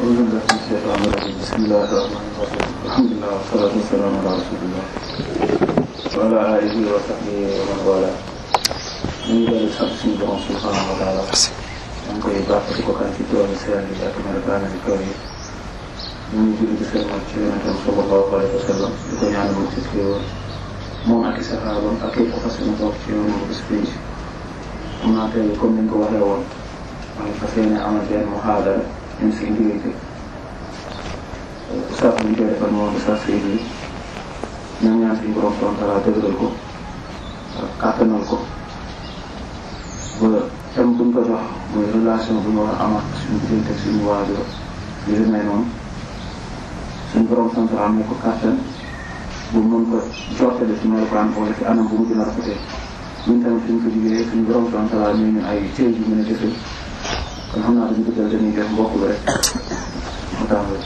أعوذ بالله من الشيطان الرجيم بسم الله الرحمن الرحيم الحمد لله والصلاة والسلام على رسول الله وعلى آله وصحبه ومن والاه ñu ngi dellu sant suñu borom subhanahu wa taala maa ngi koy baax di ko kan ci toolu seen bi ak melokaana ci kaw yi ñu ngi julli di seen ci yonentam sallallahu alayhi wa sallam di ko ñaan mu ci xéewal moom ak i saxaabam ak képp ko fas yéene toog ci yoonu bés pénc xam naa tey comme ni ñu ko waxee woon maa ngi fas yéene amal benn muhaadara insécurité saaf bi ñu koy defal moom sa sëy bi ñaan ñaan suñu borom subhanahu wa taala dëgëral ko ak kàttanal ko ba thème bu ñu ko jox mooy relation bu ñu war a am ak suñu diggante suñu waajur yu demee noonu suñu borom subhanahu wa taala may ko kàttan bu mën ko jottale ci melokaan wala ci anam bu mu gën a rafetee ñun tamit suñ ko jigéen suñu borom subhanahu wa taala may ñu ay cër yu mën a jëfee kon xam naa dañu ko jël dañuy jox mbokk bi rek mu tàmbali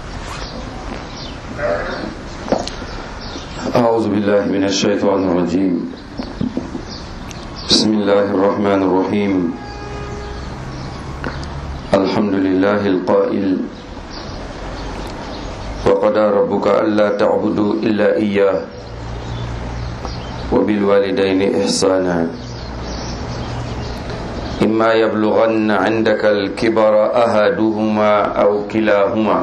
أعوذ بالله من الشيطان الرجيم بسم الله الرحمن الرحيم الحمد لله القائل وقضى ربك ألا تعبدوا إلا إياه وبالوالدين إحسانا إما يبلغن عندك الكبر أحدهما أو كلاهما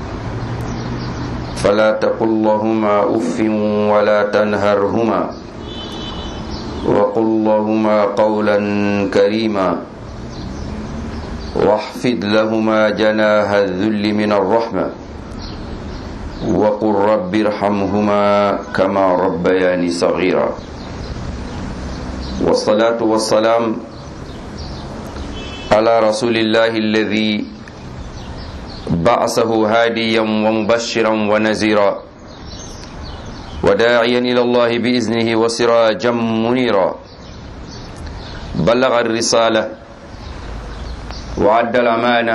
فلا تقل لهما اف ولا تنهرهما وقل لهما قولا كريما واحفظ لهما جناح الذل من الرحمه وقل رب ارحمهما كما ربياني صغيرا والصلاه والسلام على رسول الله الذي بعثه هاديا ومبشرا ونذيرا وداعيا الى الله باذنه وسراجا منيرا بلغ الرساله وعد الامانه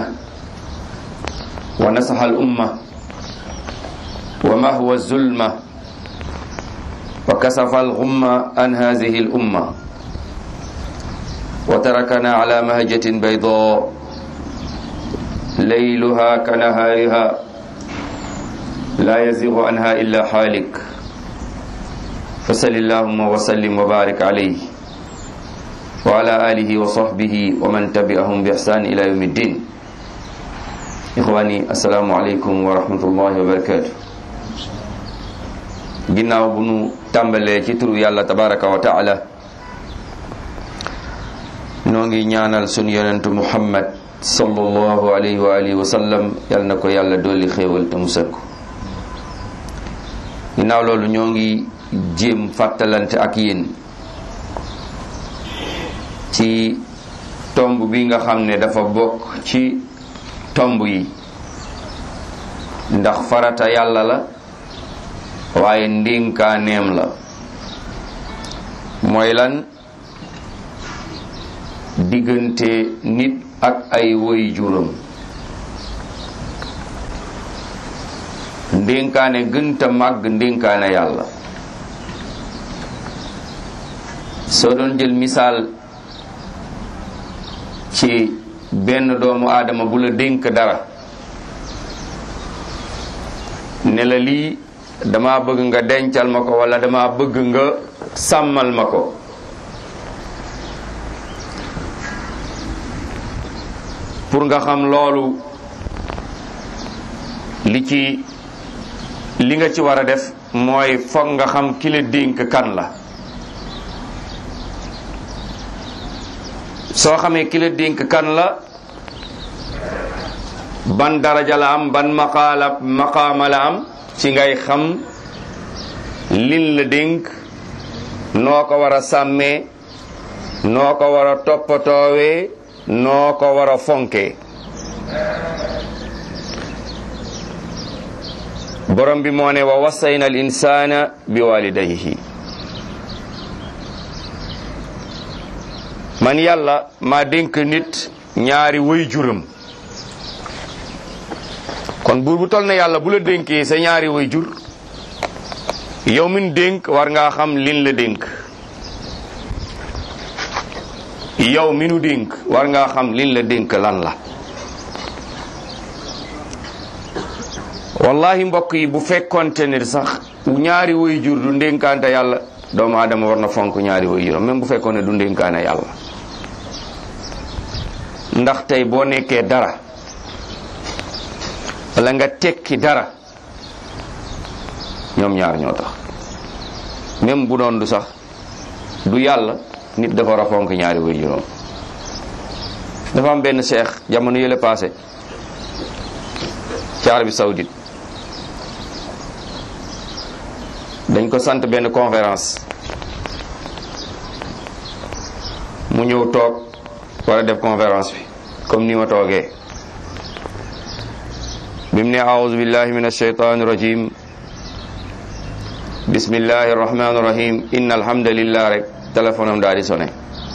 ونصح الامه ومهوى الظلمه وكسف الغمه عن هذه الامه وتركنا على مهجه بيضاء ليلها كنهارها لا يزيغ عنها إلا حالك فصل اللهم وسلم وبارك عليه وعلى آله وصحبه ومن تبعهم بإحسان إلى يوم الدين إخواني السلام عليكم ورحمة الله وبركاته ginnaaw bu nu tàmbalee ci turu yàlla tabaraka wa taala noo ngi ñaanal sunu yonentu muhammad sallallahu alayhi wa alihi wa sallam yal na ko yàlla dolli xéewal te musal ko ginnaaw loolu ñoo ngi jéem fàttalante ak yéen ci tomb bi nga xam ne dafa bokk ci tomb yi ndax farata yàlla la waaye ndénkaaneem la mooy lan diggante nit ak ay woy juram ndénkaane gënta màgg ndénkaane yàlla soo doon jël misaal ci benn doomu aadama bu la dénk dara ne la lii dama bëgg nga dencal ma ko walla dama bëgg nga sàmmal ma ko pour nga xam loolu li ci li nga ci war a def mooy foog nga xam ki la dénk kan la soo xamee ki la dénk kan la ban daraja la am ban maqaala maqaama la am ci ngay xam lin la dénk noo ko war a sàmmee noo ko war a toppatoowee noo ko war a fonke borom bi moo ne wa wasayna al insana bi walidayhi man yàlla maa dénk nit ñaari way juram kon buur bu tol na yàlla bu la dénkee sa ñaari way jur yow min dénk war ngaa xam lin la dénk yow mi nu dénk war ngaa xam liñ la dénk lan la wallahi mbokk yi bu fekkonte ne sax ñaari way jur du ndénkaante yàlla doomu aadama war na fonk ñaari way juram même bu fekkoon ne du ndénkaane yàlla ndax tey boo nekkee dara wala nga tekki dara ñoom ñaar ñoo tax même bu doon du sax du yàlla nit dafa war a fonk ñaari way juróom dafa am benn cheikh jamono yële passé ci Arabie Saoudite dañ ko sant benn conférence mu ñëw toog war a def conférence bi comme ni ma toogee bi mu ne aouzu billahi min alshaytan rajim bismillahi arrahmani irrahim inna alhamdulillah rek téléphone am daal di sonné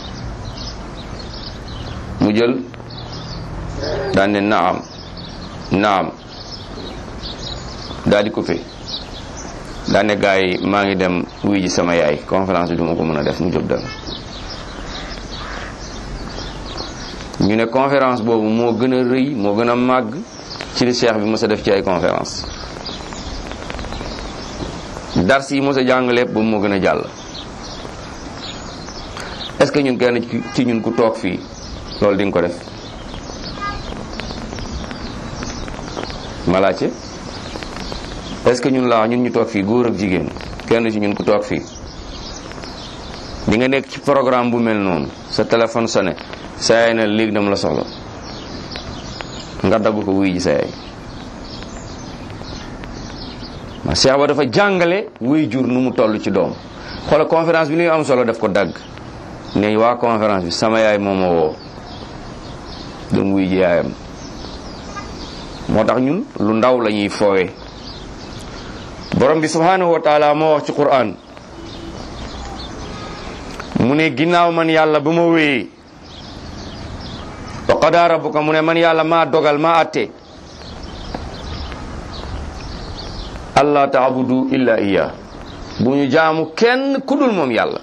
mu jël daan ne naam naam daal di coupé daan ne gars yi maa ngi dem wuy ji sama yaay conférence bi du ma ko mën a def mu jóg dem ñu ne conférence boobu moo gën a rëy moo gën a màgg ci li cheikh bi mos a def ci ay conférence dars yi mos a jàng lépp boobu moo gën a jàll est-ce que ñun kenn ci ñun ku toog fii loolu di nga ko def ma laajte est-ce que ñun laa ñun ñu toog fii góor ak jigéen kenn ci ñun ku toog fii di nga nekk ci programme bu mel noonu sa téléphone sonné sa yaay ne léegi dama la soxla nga dagg ko wuy ji sa yaay ma Cheikh ba dafa jàngale wuy jur nu mu toll ci doom xoola conférence bi li am solo def ko dagg ne waa conférence bi sama yaay moo ma woo dem wuy ji yaayam moo tax ñun lu ndaw la ñuy foowee borom bi subhanahu wa taala moo wax ci Qur'an mu ne ginnaaw man yàlla ba ma wéyee wa qadaa rabbuka mu ne man yàlla maa dogal maa atte allah taabudu illa iya bu ñu jaamu kenn kudul moom yàlla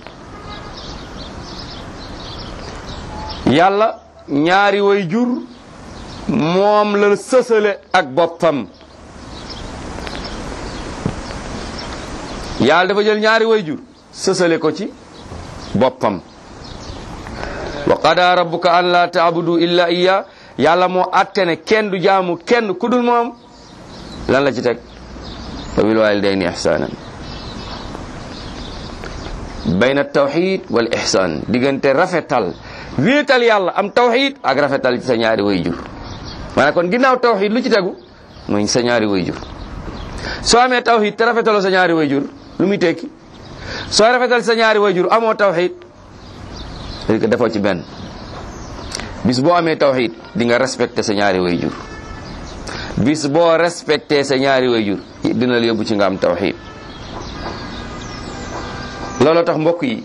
yàlla ñaari way jur moom la sësale ak boppam yàlla dafa jël ñaari way jur sësale ko ci boppam wa qada rabbuka an la taabudu illa iya yàlla moo atte ne kenn du jaamu kenn kudul moom lan la ci teg wa bil walidayni ihsanan bayna tawxid wal ihsan diggante rafetal wéetal yàlla am tawxid ak rafetal ci sa ñaari way jur maanaam kon ginnaaw tawxid lu ci tegu mooy sa ñaari way jur soo amee tawxid te rafetaloo sa ñaari way jur lu muy tekki soo rafetal sa ñaari way jur amoo tawxid parce que defoo ci benn bis boo amee tawxid di nga respecté sa ñaari way jur bis boo respecté sa ñaari way jur dina la yóbbu ci nga am tawxid loolu tax mbokk yi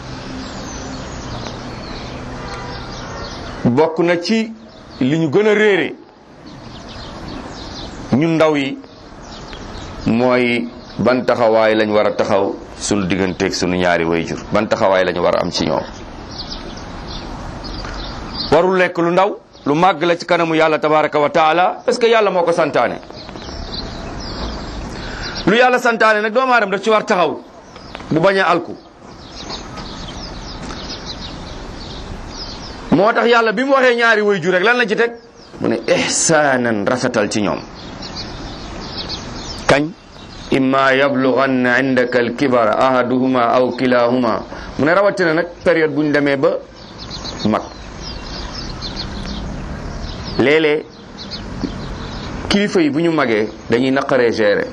bokk na ci li ñu gën a réere ñun ndaw yi mooy ban taxawaay lañ war a taxaw sunu digganteeg sunu ñaari wayjur ban taxawaay lañ war a am ci ñoom warul lekk lu ndaw lu màgg la ci kanamu yàlla tabaraka wa taala parce que yàlla moo ko santaane lu yàlla santaane nag doomu aadama daf ci war taxaw bu bañ a alku moo tax yàlla bi mu waxee ñaari wayjur rek lan la ci teg mu ne ihsaanan rafetal ci ñoom kañ imma yablughanna indaka alkibara ahaduhuma aw kilahuma mu ne rawatina nag période bu ñu demee ba mag léeg-léeg kilifa yi bu ñu magee dañuy naqaree gérer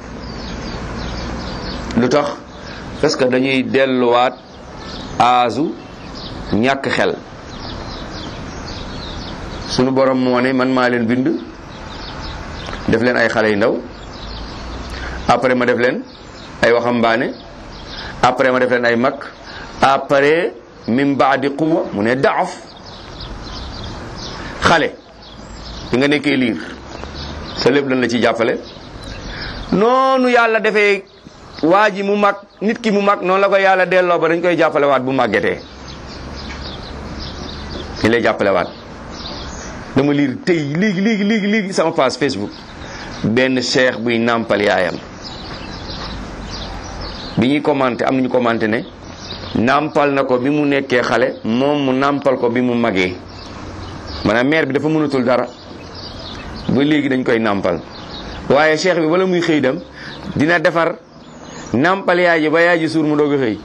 lu tax parce que dañuy delluwaat aasu ñàkk xel sunu borom moo ne man maa leen bind def leen ay xale yu ndaw après ma def leen ay waxambaane après ma def leen ay mag après min baadi quwa mu ne daaf xale bi nga nekkee liir sa lépp lan la ci jàppale noonu yàlla defee waa ji mu mag nit ki mu mag noonu la ko yàlla delloo ba dañ koy jàppale waat bu màggetee li lay jàppale waat dama liir tey léegi léegi léegi léegi sama page Facebook benn cheikh buy nàmpal yaayam bi ñuy commenté am nañu commenté ne nàmpal na ko bi mu nekkee xale moom mu nàmpal ko bi mu magee maanaam mère bi dafa mënatul dara ba léegi dañ koy nàmpal waaye cheikh bi wala muy xëy dem dina defar nàmpal yaay ji ba yaay ji suur mu doog a xëy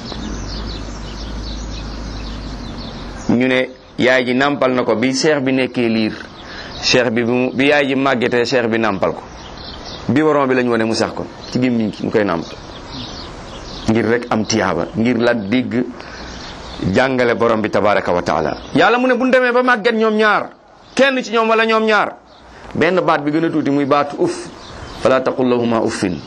ñu ne yaay ji nàmpal na ko bi cheikh bi nekkee liir cheikh bi mu bi yaay ji màggetee cheikh bi nàmpal ko bi waron bi lañ wane mu sax ko ci gémmiñ ki mu koy nàmpal ngir rek am tiyaaba ngir la digg jàngale borom bi tabaraka wa taala yàlla mu ne bu ñu demee ba màgget ñoom ñaar kenn ci ñoom wala ñoom ñaar benn baat bi gën a tuuti muy baatu uff fala taqul lahuma uffin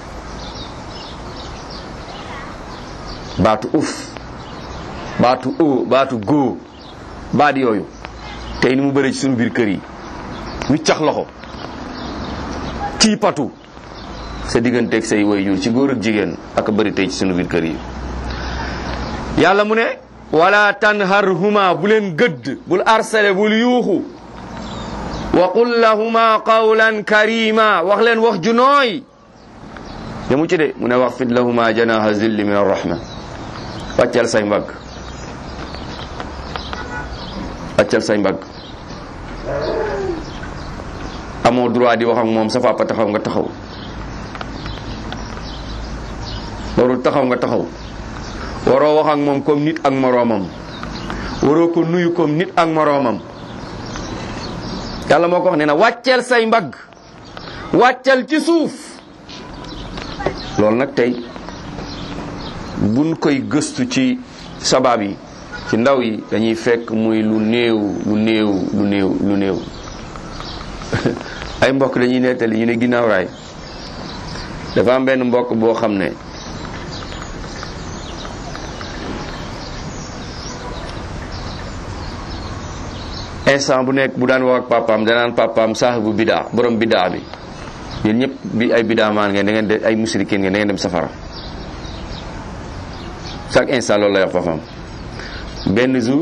baatu uff baatu o baatu góo baat yooyu tey ni mu bëri ci suñu biir kër yi wiccax loxo kii patu sa digganteeg say waajur ci góor ak jigéen ak bëri tey ci suñu biir kër yi yàlla mu ne wala tanharhuma bu leen gëdd bul arsale bul yuuxu wa qul lahuma qawlan karima wax leen wax ju nooy yamu ci de mu ne wax fit lahuma janaha zilli min arrahma wàccal say mbagg wàccal say mbagg amoo droit di wax ak moom sa papa taxaw nga taxaw warul taxaw nga taxaw waroo wax ak moom comme nit ak moroomam waroo ko nuyu comme nit ak moroomam yàlla moo ko wax nee na wàcceel say mbagg wàccal ci suuf loolu nag tey buñ koy gëstu ci sabab yi ci ndaw yi dañuy fekk muy lu néew lu néew lu néew lu néew ay mbokk dañuy nettali ñu ne ginnaaw raay dafa am benn mbokk boo xam ne instant bu nekk bu daan wax ak papaam danaan papaam saahibu bidaa borom bidaa bi yéen ñëpp bi ay bidaa maan ngeen da ngeen de ay musrikin ngeen da ngeen dem safara chaque instant loolu lay wax papaam benn jour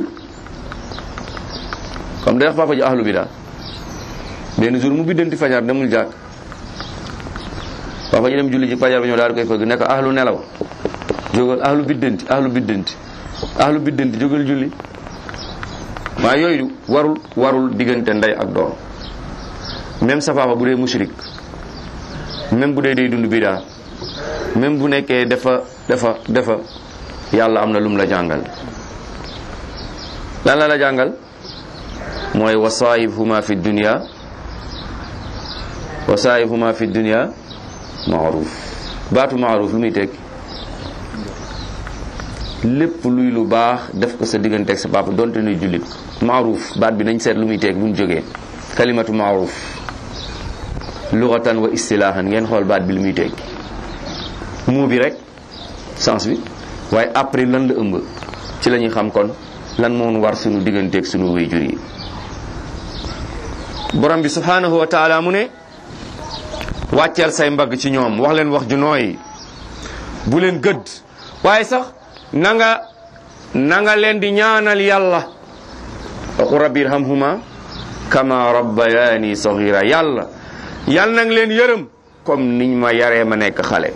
comme day wax papa ji ahlu bidaa benn jour mu biddanti fajar demul jàkk papa ji dem julli ji fajar ba ñëw daal di koy fëgg nekk ahlu nelaw jógal ahlu biddanti ahlu biddanti ahlu biddanti jógal julli maa yooyu warul warul diggante ndey ak doom même sa papa bu dee mushrik même bu dee day dund bidaa même bu nekkee dafa dafa dafa yàlla am na lum la jàngal lan la la jàngal mooy wasaayibhuma fi dunya wasaayibhuma fi dunya maaruf baatu maaruf lu muy tekki lépp luy lu baax def ko sa diggante ak sa papa donte nuy jullit maaruf baat bi nañ seet lu muy teeg bu ñu jógee kalimatu maaruf lughatan wa istilaahan ngeen xool baat bi lu muy teeg muu bi rek sens bi waaye après lan la ëmb ci la ñuy xam kon lan moon war sunu digganteeg sunu wayjur yi borom bi subhanahu wa taala mu ne wàcceel say mbagg ci ñoom wax leen wax ju nooy bu leen gëdd waaye sax na nga na nga leen di ñaanal yàlla waxu rabbi irhamhuma kama rabbayani saghira yàlla yàlla nang leen yërëm comme niñ ma yaree ma nekk xale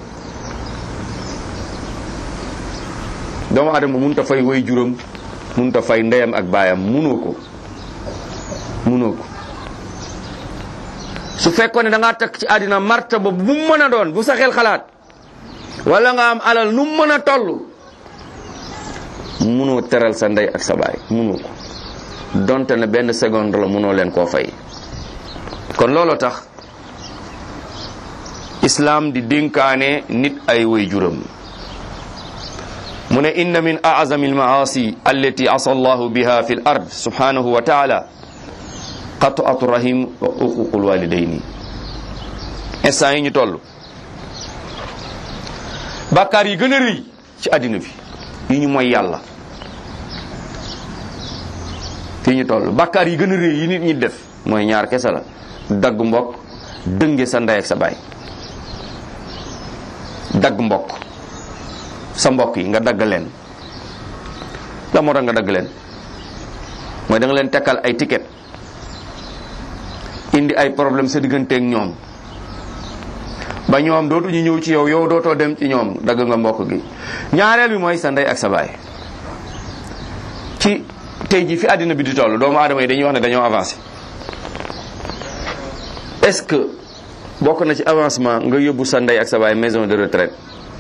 doomu adama munta fay way juróom munta fay ndeyam ak baayam munoo ko munoo ko su fekkoon ne da ngaa takk ci àddina martaba bu mu mën a doon bu sa xel xalaat wala nga am alal nu mu mën a toll munoo teral sa ndey ak sa baay munoo ko donte ne benn seconde la munoo leen koo fay kon looloo tax islaam di dénkaane nit ay way juram mu ne inna min a'zami almaasi allati asa allahu biha fi l ard subhanahu wa taala qat'atu rahim wa uququl walidayni instant yi ñu toll bàkkaar yi gën a rëy ci àddina bi yi ñu mooy yàlla fii ñu toll bàkkaar yi gën a rëy yi nit ñi def mooy ñaar kese la dagg mbokk dënge sa ndey ak sa baay dagg mbokk sa mbokk yi nga dagg leen la moo tax nga dagg leen mooy da nga leen tekkal ay ticket indi ay problème sa digganteeg ñoom ba ñoom dootuñu ñëw ci yow yow dootoo dem ci ñoom dagg nga mbokk gi ñaareel bi mooy sa ndey ak sa baay ci tey ji fi àddina bi di toll doomu aadama yi dañuy wax ne dañoo avancé est-ce que bokk na ci avancement nga yóbbu sa ndey ak sa baay maison de retraite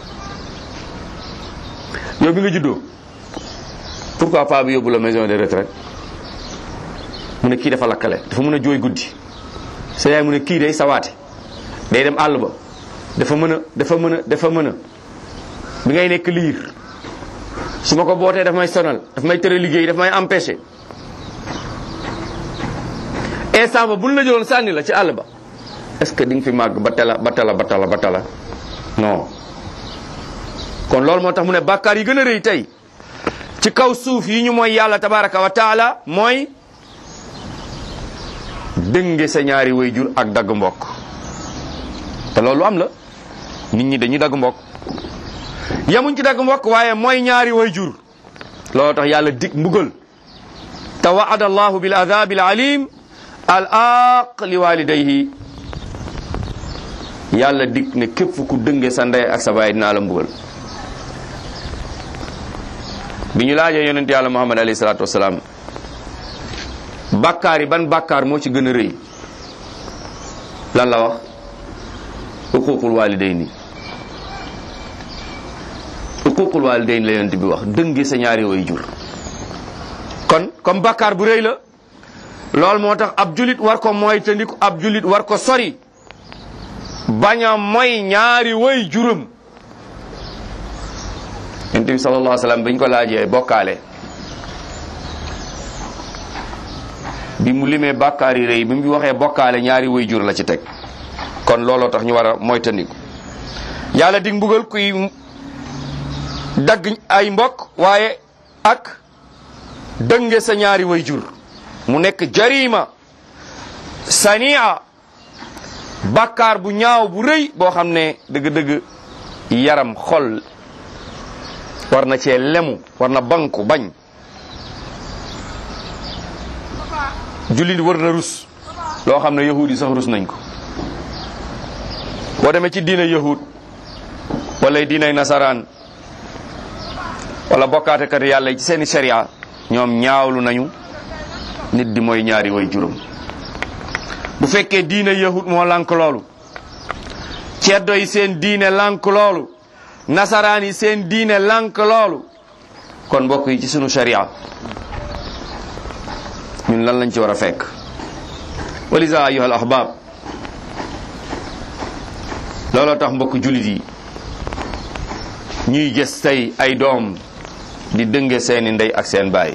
yow bi nga juddoo pourquoi pas bi yóbbu la maison de retraite mu ne kii dafa lakkale dafa mën a jooy guddi sa yaay mu ne kii day sawaate day dem àll ba dafa mën a dafa mën a dafa mën a bi ngay nekk liir su ma ko bootee daf may sonal daf may tere liggéey daf may empêcher instant ba buñ la jëloon sànni la ci àll ba est-ce que di nga fi màgg ba tala ba tala ba tala ba tala non kon loolu moo tax mu ne bàkkaar yi gën a rëy tey ci kaw suuf yi ñu mooy yàlla tabaraka wa taala mooy dënge sa ñaari wayjur ak dagg mbokk te loolu am la nit ñi dañuy dagg mbokk yamuñ ci dagg mbokk waaye mooy ñaari wayjur loolu tax yàlla dig mbugal te waada allahu bil adabi al alim al aq li walidayhi yàlla dig ne képp ku dënge sa ndey ak sa baay dinaa la mbugal bi ñu laajee yonent yàlla muhammad alayhi salaatu wasalaam bàkkaar yi ban bàkkaar moo ci gën a rëy lan la wax uququl walidayni uququl walidayni la yonent bi wax dënge sa ñaari way jur kon comme bàkkaar bu rëy la loolu moo tax ab julit war ko mooy te ndiku ab julit war ko sori bañ a mooy ñaari way juram yonent bi sallallahu alayhi wa sallam biñ ko laajee bokkaale bi mu limee bàkkaar yi rëy bi mu waxee bokkaale ñaari way jur la ci teg kon looloo tax ñu war a moytandiku yàlla dig mbugal kuy dagg ay mbokk waaye ak dënge sa ñaari way jur mu nekk jarima sania bàkkaar bu ñaaw bu rëy boo xam ne dëgg-dëgg yaram xol war na cee lemu war na banku bañ jullit war na rus loo xam ne yahud yi sax rus nañ ko boo demee ci diina yahud wala diinay nasaraan wala bokkaatekat yàlla yi ci seeni sharia ñoom ñaawlu nañu nit di mooy ñaari way juróom bu fekkee diine yahud moo lànk loolu ceddo yi seen diine lànk loolu nasaraan yi seen diine lànk loolu kon mbokk yi ci sunu sharia ñun lan lañ ci war a fekk walisa ayuha al ahbab looloo tax mbokk jullit yi ñuy gis tey ay doom di dënge seeni ndey ak seen baay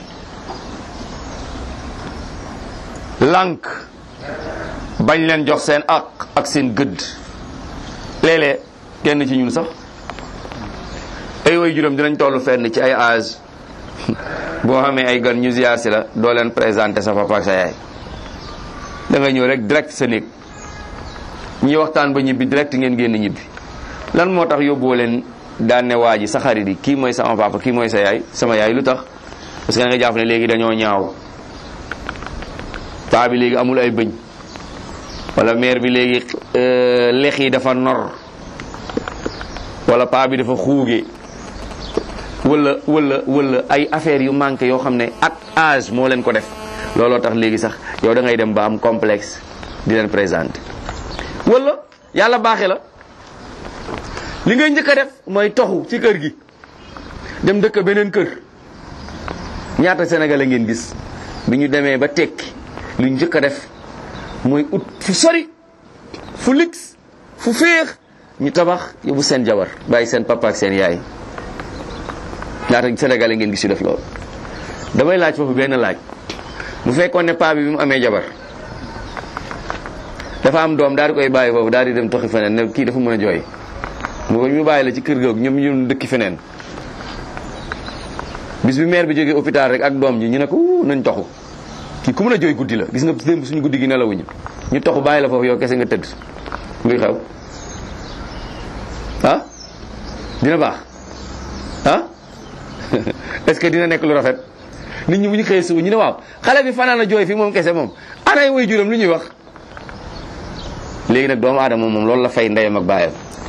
lànk bañ leen jox seen ak ak seen gëdd léeg-léeg kenn ci ñun sax ay way juróom dinañ tollu fenn ci ay âge boo xamee ay gan ñu ziar si la doo leen présenté sa papa ak sa yaay da nga ñëw rek direct sa néeg ñi waxtaan ba ñibbi direct ngeen génn ñibbi lan moo tax yóbboo leen daan ne waa ji sa xarit yi kii mooy sama papa kii mooy sa yaay sama yaay lu tax parce que da nga jàpp ne léegi dañoo ñaaw paa bi léegi amul ay bëñ wala mère bi léegi lex yi dafa nor wala paa bi dafa xuuge wala wala wala ay affaires yu manqué yoo xam ne ak âge moo leen ko def looloo tax léegi sax yow da ngay dem ba am complexe di leen présenter wala yàlla baaxe la li ngay njëkk a def mooy toxu ci kër gi dem dëkk beneen kër ñaata sénégalais ngeen gis bi ñu demee ba tekki lu njëkk a def mooy ut fu sori fu lix fu féex ñu tabax yóbbu seen jabar bàyyi seen papa ak seen yaay ñaata sénégalais ngeen gis yu def loolu damay laaj foofu benn laaj bu fekkoon ne paa bi bi mu amee jabar dafa am doom daal di koy bàyyi foofu daal di dem toxi feneen ne kii dafa mën a jooy mu ko ñu bàyyi la ci kër googu ñoom ñu dëkki feneen bis bi maire bi jógee hôpital rek ak doom ji ñu ne ko nañ toxu kii ku mën a jooy guddi la gis nga démb suñu guddi gi nelawuñu ñu toxu bàyyi la foofu yow kese nga tëdd luy xew ah dina baax ah est-ce que dina nekk lu rafet nit ñi bu ñu xëyee suba ñu ne waaw xale bi fanaan a jooy fii moom kese moom anay way juram lu ñuy wax léegi nag doomu aadama moom loolu la fay ndeyam ak baayam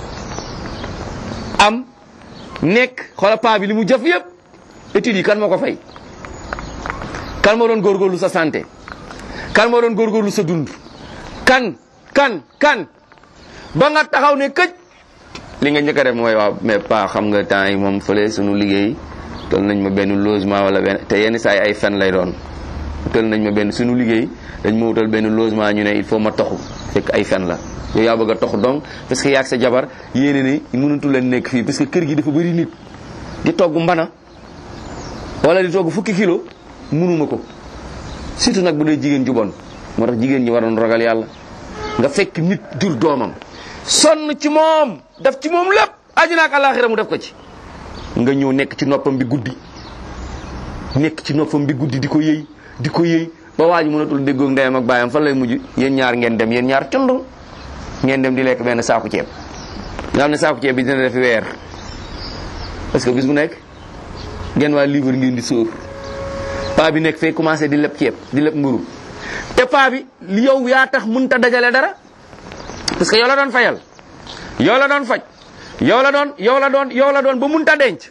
am nekk xoola paa bi li mu jëf yëpp études yi kan moo ko fay kan moo doon góorgóorlu sa santé kan moo doon góorgóorlu sa dund kan kan kan ba nga taxaw ne këj li nga njëkk a def mooy waaw mais pas xam nga temps yi moom fële sunu liggéey tol nañ ma benn logement wala benn te yenn saa yi ay fen lay doon tol nañ ma benn sunu liggéey dañ ma wutal benn logement ñu ne il faut ma toxu fekk ay fen la yow yaa bëgg a toxu donc parce que yaag sa jabar yéene ni mënatu leen nekk fii parce que kër gi dafa bëri nit di togg mbana wala di togg fukki kilo mënuma ko surtout nag bu dee jigéen ju bon moo tax jigéen ñi waroon ragal yàlla nga fekk nit jur doomam sonn ci moom def ci moom lépp àddina ak àllaaxira mu def ko ci nga ñëw nekk ci noppam bi guddi nekk ci noppam bi guddi di ko yëy di ko yëy ba waa ji mënatul déggoog ndeyam ak baayam fan lay mujj yéen ñaar ngeen dem yéen ñaar condong ngeen dem di lekk benn saaku ceeb nga xam ne saaku ceeb bi dina def weer parce que bis bu nekk ngeen waa livre ngeen di sóor paa bi nekk fee commencé di leb ceeb di leb mburu te paa bi yow yaa tax mënta dajale dara parce que yow la doon fayal yow la doon faj yow la doon yow la doon yow la doon ba mënta denc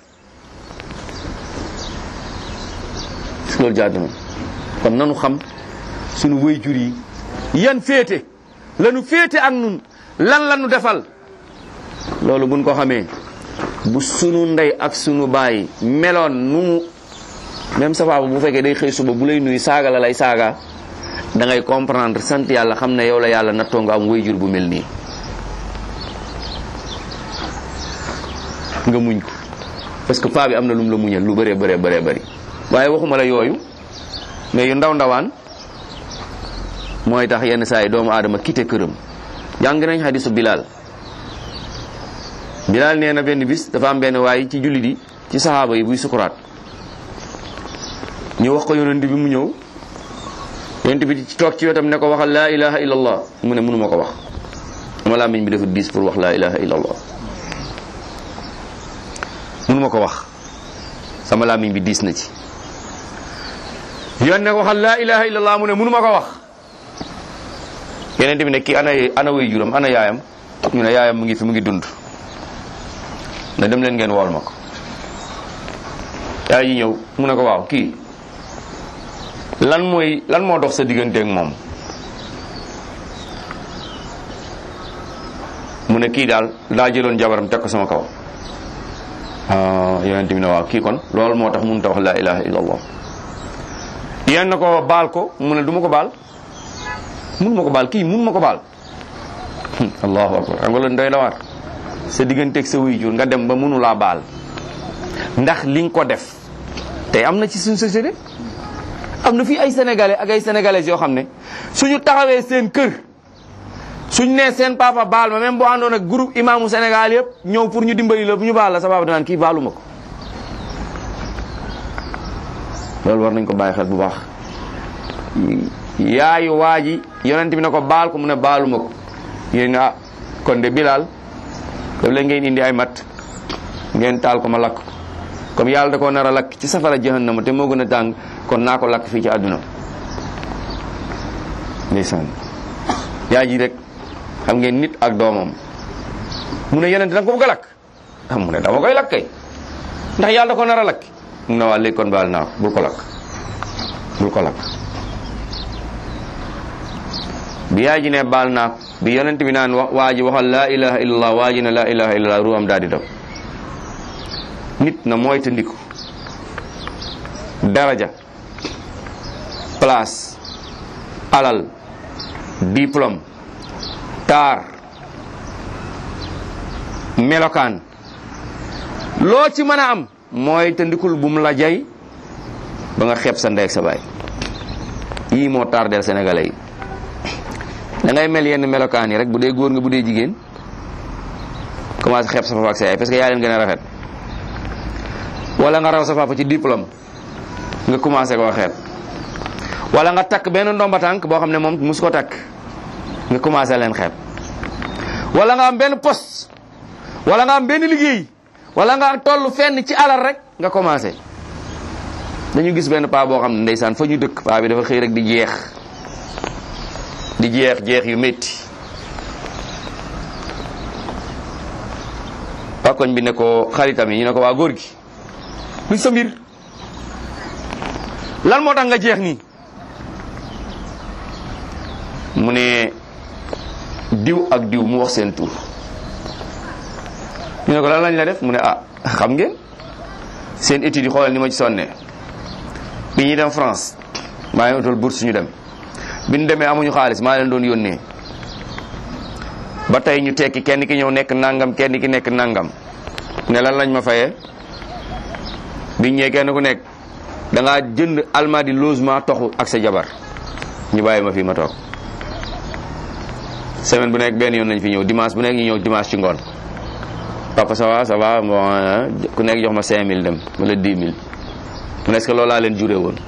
loolu jaadu na kon nanu xam sunu waajur yi yan féete lanu féete ak nun lan lanu defal loolu buñ ko xamee bu sunu ndey ak sunu baay meloon nu mu même sa papa bu fekkee day xëy suba bu lay nuyu saaga la lay saaga da ngay comprendre sant yàlla xam ne yow la yàlla nattoo nga am waajur bu mel nii nga muñ ko parce que paa bi am na lum la muñal lu bëree bëree bëree bëri waaye waxuma la yooyu mais yu ndaw ndawaan mooy tax yenn saa yi doomu aadama quitté këram jàng nañ xadisu Bilal Bilal nee na benn bis dafa am benn waay ci jullit yi ci saxaaba yi buy sukuraat ñu wax ko yonent bi mu ñëw yonent bi ci toog ci wetam ne ko waxal laa ilaha illallah mu ne mënuma ko wax sama làmmiñ bi dafa diis pour wax laa ilaha illallah mënuma ko wax sama làmmiñ bi diis na ci yoon ne ko waxal laa ilaha illallah mu ne mënuma ko wax yeneen bi ne kii ana ana way juram ana yaayam ñu ne yaayam mu ngi fi mu ngi dund ne dem leen ngeen wool ma ko yaay yi ñëw mu ne ko waaw kii lan mooy lan moo dox sa digganteeg moom mu ne kii daal daa jëloon jabaram teg ko sama kaw yonent bi ne waaw kii kon loolu moo tax mënut a wax laa ilaha illallah yéen na ko baal ko mu ne du ma ko baal mun ma ko baal kii mun ma ko baal allahu akbar xam nga loolu doy la waar sa digganteeg sa wuy jur nga dem ba mënu laa baal ndax li nga ko def tey am na ci suñu société am na fii ay sénégalais ak ay sénégalaises yoo xam ne suñu taxawee seen kër suñ nee seen papa baal ma même boo àndoon ak groupe imaamu Sénégal yëpp ñëw pour ñu dimbali la bu ñu baal la sa papa danaan kii baalu ma ko loolu war nañ ko bàyyi xel bu baax yaayu waa ji yonent bi ne ko baal ko mu ne baalu ma ko yéen ne ah kon de Bilal daf leen ngeen indi ay mat ngeen taal ko ma lakk comme yàlla da koo nar a lakk ci safara jahannama te moo gën a tàng kon naa ko lakk fii ci àdduna ndeysaan yaa ji rek xam ngeen nit ak doomam mu ne yeneen danga ko bëgg a lakk ah mu ne dama koy lakk kay ndax yàlla da ko nar a lakk mu ne waa léegi kon baal naa ko bul ko lakk bul ko lakk bi yaa ji ne baal naa ko bi yonent bi naan wa waa ji waxal laa ilaha illallah waa ji ne laa ilaha illallah ruuxam daal di daw nit na mooy te ndiku daraja place alal diplôme taar melokaan loo ci mën a am mooy te ndikul bu mu la jay ba nga xeeb sa ndey ak sa baay yii moo tardeel sénégalais yi da ngay mel yenn melokaan yi rek bu dee góor nga bu dee jigéen commencé xeeb sa papa ak sa yaay parce que yaa leen gën a rafet wala nga raw sa papa ci diplôme nga commencé koo xeeb wala nga takk benn ndomba tànk boo xam ne moom mus ko takk nga commencé leen xeeb wala nga am benn poste wala nga am benn liggéey wala nga toll fenn ci alal rek nga commencé dañu gis benn paa boo xam ne ndeysaan fa ñu dëkk paa bi dafa xëy rek di jeex di jeex jeex yu métti waa koñ bi ne ko xaritam yi ñu ne ko waa góor gi luy sa mbir lan moo tax nga jeex nii mu ne diw ak diw mu wax seen tur ñu ne ko lan lañ la def mu ne ah xam ngeen seen études yi xoolal ni ma ci sonne bi ñuy dem France maa ngi utal bourse ñu dem bi ñu demee amuñu xaalis maa leen doon yónnee ba tey ñu tekki kenn ki ñëw nekk nangam kenn ki nekk nangam ne lan lañ ma fayee biñ ñëwee kenn ku nekk da ngaa jënd almadi logement toxu ak sa jabar ñu bàyyi ma fii ma toog semaine bu nekk benn yoon nañ fi ñëw dimanche bu nekk ñu ñëw dimanche ci ngoon papa ça va ça va bon ku nekk jox ma 5000 dem wala 10 000 mu ne est-ce que loolu laa leen juree woon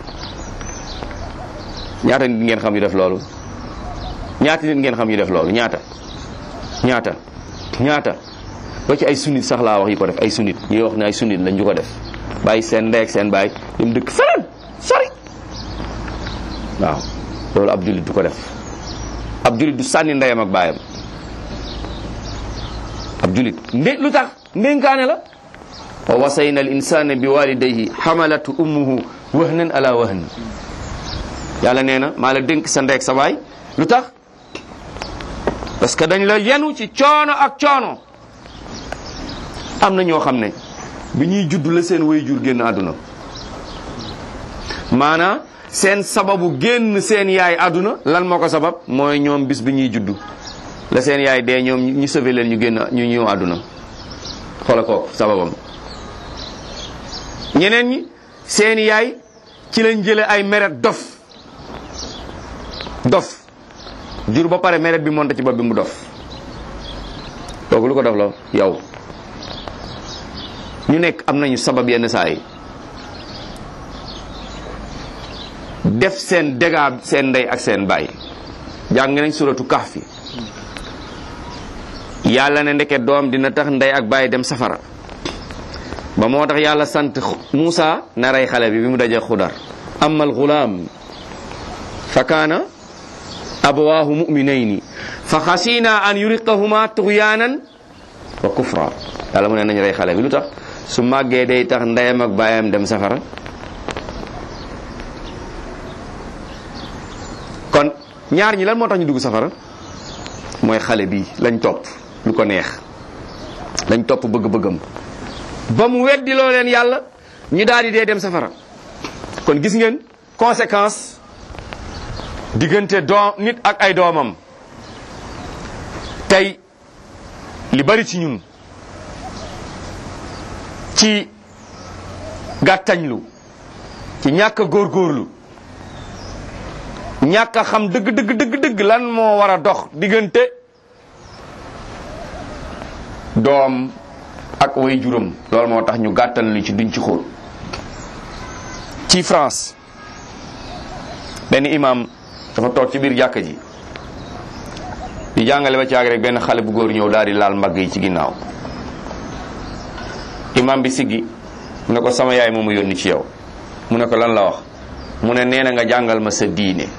ñaata nit ngeen xam yu def loolu ñaata nit ngeen xam yu def loolu ñaata ñaata ñaata ba ci ay sunnit sax laa wax yi ko def ay sunnit ñuy wax ne ay sunnit lañ ñu ko def bàyyi seen ndey ak seen baay dem dëkk feneen sori waaw loolu ab jullit du ko def ab jullit du sànni ndeyam ak baayam ab jullit ndé lu tax ndénkaane la wa wasayna al insana bi walidayhi hamalatu ummuhu wahnan ala wahn yàlla nee na maa la dénk sa ndey ak sa baay lu tax parce que dañ la yenu ci coono ak coono am na ñoo xam ne bi ñuy judd la seen way jur génn àdduna maanaam seen sababu génn seen yaay àdduna lan moo ko sabab mooy ñoom bis bi ñuy judd la seen yaay dee ñoom ñu sauvé leen ñu génn ñu ñëw àdduna xoola ko sababam ñeneen ñi seen yaay ci lañ jële ay meret dof dof jur ba pare meret bi monte ci bopp bi mu dof kooku lu ko dof la yow ñu nekk am nañu sabab yenn saa yi def seen dégâts seen ndey ak seen baay jàng nañ suratu kahfi yàlla ne ndeke doom dina tax ndey ak baay dem safara ba moo tax yàlla sant Muusa na rey xale bi bi mu dajee xudar amma al gulaam fa kaana abawaahu muminayni fa xasina an yuriqahuma tuxyaanan wa kufra yàlla mu ne nañ rey xale bi lu tax su màggee day tax ndeyam ak baayam dem safara kon ñaar ñi lan moo tax ñu dugg safara mooy xale bi lañ topp lu ko neex lañ topp bëgg-bëggam ba mu weddi loo leen yàlla ñu daal di dee dem safara kon gis ngeen conséquence diggante doom nit ak ay doomam tey li bari ci ñun ci gàttañlu ci ñàkk a góorgóorlu ñàkk a xam dëgg dëgg dëgg dëgg lan moo war a dox diggante doom ak way juróom loolu moo tax ñu gàttal lu ci duñ ci xóot ci France benn imam dafa toog ci biir jàkka ji di jàngale ba caag rek benn xale bu góor ñëw daal di laal mbagg yi ci ginnaaw imam bi siggi mu ne ko sama yaay moomu yónni ci yow mu ne ko lan la wax mu ne nee na nga jàngal ma sa diine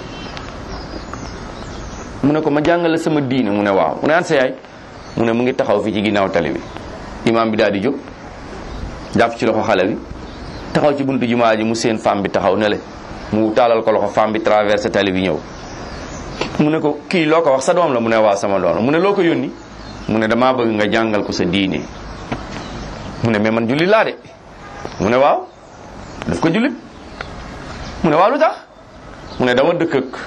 mu ne ko ma jàngal la sama diine mu ne waaw mu ne an sa yaay mu ne mu ngi taxaw fii ci ginnaaw tali bi imam bi daal di jóg jàpp ci loxo xale bi taxaw ci buntu jumaa ji mu seen femme bi taxaw ne le mu taalal ko loxo femme bi traversé tali bi ñëw mu ne ko kii loo ko wax sa doom la mu ne waa sama doom la mu ne loo ko yónni mu ne damaa bëgg nga jàngal ko sa diine mu ne mais man jullit laa de mu ne waaw daf ko jullit mu ne waaw lu tax mu ne dama dëkk ak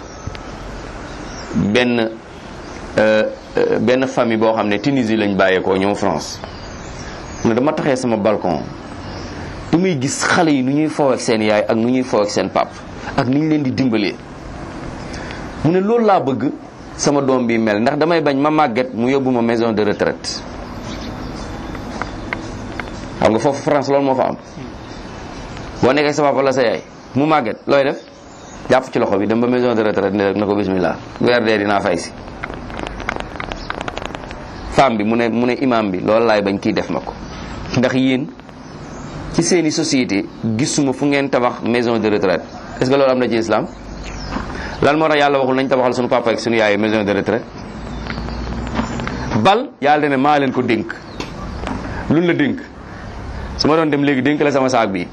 benn benn famille boo xam ne Tunisie lañ bàyyeekoo ñëw France mu ne dama taxee sama balcon du muy gis xale yi nu ñuy foow ak seen yaay ak nu ñuy foow ak seen pap ak ni ñu leen di dimbalee mu ne loolu laa bëgg sama doom bi mel ndax damay bañ ma màgget mu yóbbu ma maison de retraite xam nga foofu France loolu moo fa am boo nekkee sa papa la sa yaay mu màgget looy def jàpp ci loxo bi dem ba maison de retraite ne rek na ko bismillah weer dee dinaa fay si femme bi mu ne mu ne imam bi loolu laay bañ kii def ma ko ndax yéen ci seeni société gisuma fu ngeen tabax maison de retraite est-ce que loolu am na ci islam lan moo tax yàlla waxul nañ tabaxal suñu papa ak suñu yaay maison de retraite bal yàlla ne maa leen ko dénk luñ la dénk su ma doon dem léegi dénk la sama saak bi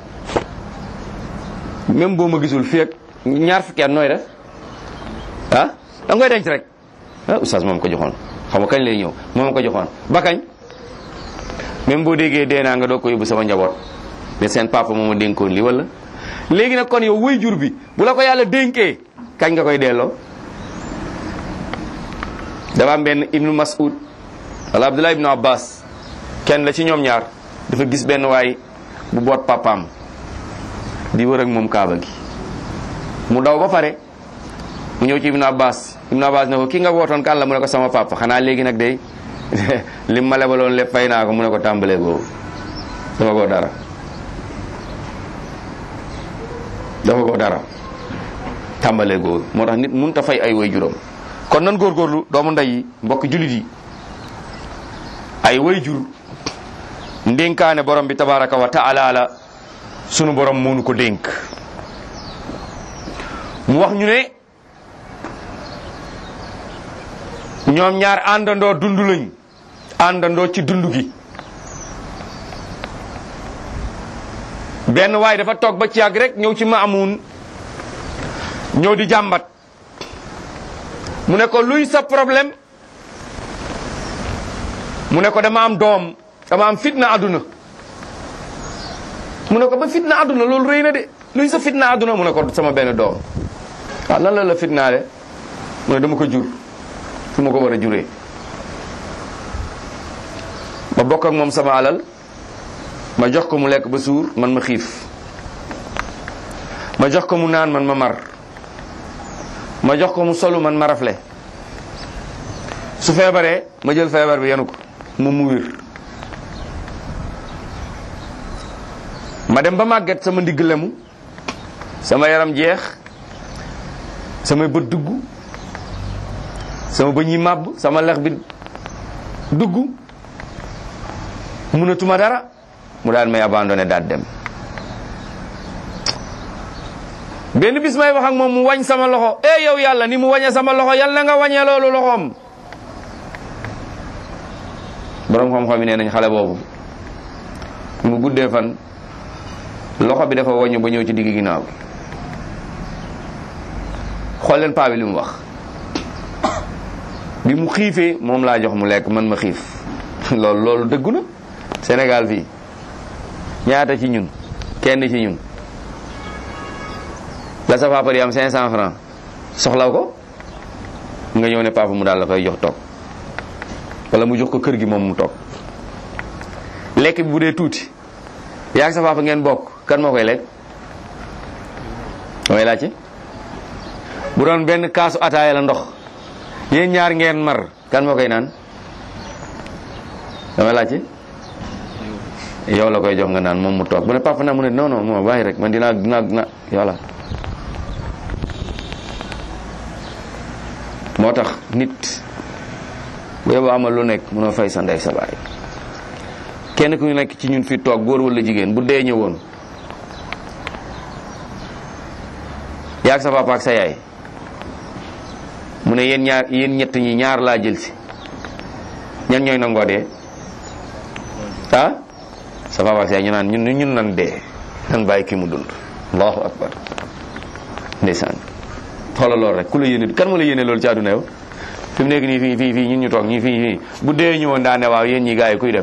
même boo ma gisul fii ak ñaar fukki at nooy def ah da nga koy denc rek ah oustaz moom ko joxoon xam nga kañ lay ñëw moom ko joxoon ba kañ même boo déggee dee naa nga doog ko yóbbu sama njaboot ne seen papa moom a dénkoon li wala léegi nag kon yow way jur bi bu la ko yàlla dénkee kañ nga koy delloo dafa am benn ibnu mas'ud wala abdullah ibnu abbas kenn la ci ñoom ñaar dafa gis benn waay bu boot papaam di wër ak moom kaaba gi mu daw ba pare mu ñëw ci ibnu abbas ibnu abbas ne ko ki nga wootoon kan la mu ne ko sama papa xanaa léegi nag day lim ma lebaloon lépp fay naa ko mu ne ko tàmbalee googu dafa ko dara dafa ko dara tàmbalee googu moo tax nit mënut a fay ay way juróom kon nan góorgóorlu doomu ndey yi mbokk jullit yi ay way jur ndénkaane borom bi tabaraka wa taala la sunu borom moonu ko dénk mu wax ñu ne ñoom ñaar àndandoo dund lañ àndandoo ci dund gi benn waay dafa toog ba ci yàgg rek ñëw ci Maamun ñëw di jàmbat mu ne ko luy sa problème mu ne ko dama am doom dama am fitna àdduna mu ne ko ba fitna àdduna loolu rëy na de luy sa fitna àdduna mu ne ko sama benn doom waaw lan la la fitnaale mu ne dama ko jur fu ma ko war a juree ma bokk ak moom sama alal ma jox ko mu lekk ba suur man ma xiif ma jox ko mu naan man ma mar ma jox ko mu solu man ma rafle su feebaree ma jël feebar bi yenu ko moom mu wér ma dem ba màgget sama ndigg lemu sama yaram jeex samay bët dugg sama bëñ yi màbb sama lex bi dugg mënatuma dara mu daal may abandonné daal dem benn bis may wax ak moom mu wañ sama loxo eh yow yàlla ni mu wañee sama loxo yàlla na nga wañee loolu loxoom borom xam-xam yi nee nañ xale boobu mu guddee fan loxo bi dafa wañu ba ñëw ci digg ginnaaw bi xool leen paa bi li mu wax bi mu xiifee moom laa jox mu lekk man ma xiif loolu loolu dëggu na Sénégal fii ñaata ci ñun kenn ci ñun la sa papa di am 500 francs soxlaw ko nga ñëw ne papa mu daal la koy jox toog wala mu jox ko kër gi moom mu toog lekk bi bu dee tuuti yaa ak sa papa ngeen bokk kan moo koy lekk mooy laajte bu doon benn kaasu ataaya la ndox yéen ñaar ngeen mar kan moo koy naan damay laajte yow la koy jox nga naan moom mu toog bu ne papa na mu ne non non moo bàyyi rek man dinaa dinaa dinaa yàlla moo tax nit bu yóbbu amal lu nekk mënoo fay sa ndey sa baay kenn ku nekk ci ñun fi toog góor wala jigéen bu dee ñëwoon yaag sa papa ak sa yaay mu ne yéen ñaar yéen ñett ñi ñaar laa jël si ñan ñooy nangoo dee ah sa papa ak sa yaay ñu naan ñun ñun nan dee nan bàyyi ki mu dund allahu akbar ndeysaan xoolal loolu rek ku la yéene kan ma la yéene loolu ci àdduna yow fi mu nekk nii fii fii fii ñun ñu toog ñii fii fii bu dee ñëwoon daa ne waaw yéen ñi gars yi kuy dem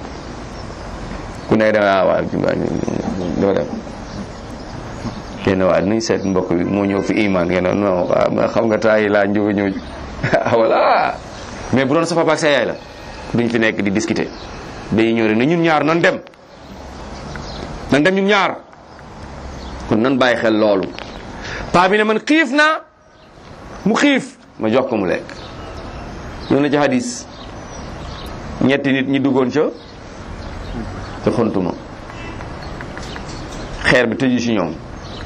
ku nekk dem ah waaw doo dem kenn waa nañ seet mbokk bi moo ñëw fi iman ngeen ne non waaw xam nga taay laa njóga ñëw voilà mais bu doon sa papa ak sa yaay la duñ fi nekk di discuter dañuy ñëw rek ne ñun ñaar nan dem nan dem ñun ñaar kon nan bàyyi xel loolu paa bi ne man xiif naa mu xiif ma jox ko mu lekk ñoo na ci hadis ñetti nit ñi duggoon ca ca xontuma xeer bi tëju ci ñoom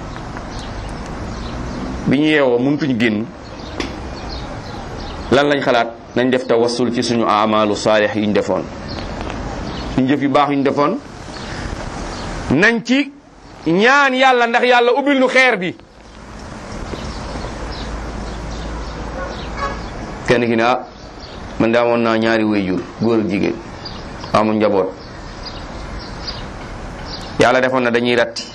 bi ñu yeewoo mënutuñ génn lan lañ xalaat nañ def tawassul ci suñu amalu saalix yu ñu defoon suñu jëf yu baax yu ñu defoon nañ ci ñaan yàlla ndax yàlla ubbil nu xeer bi kenn ki ne ah man de amoon naa ñaari wayjur góor ak jigéen amoon njaboot yàlla defoon na dañuy ratti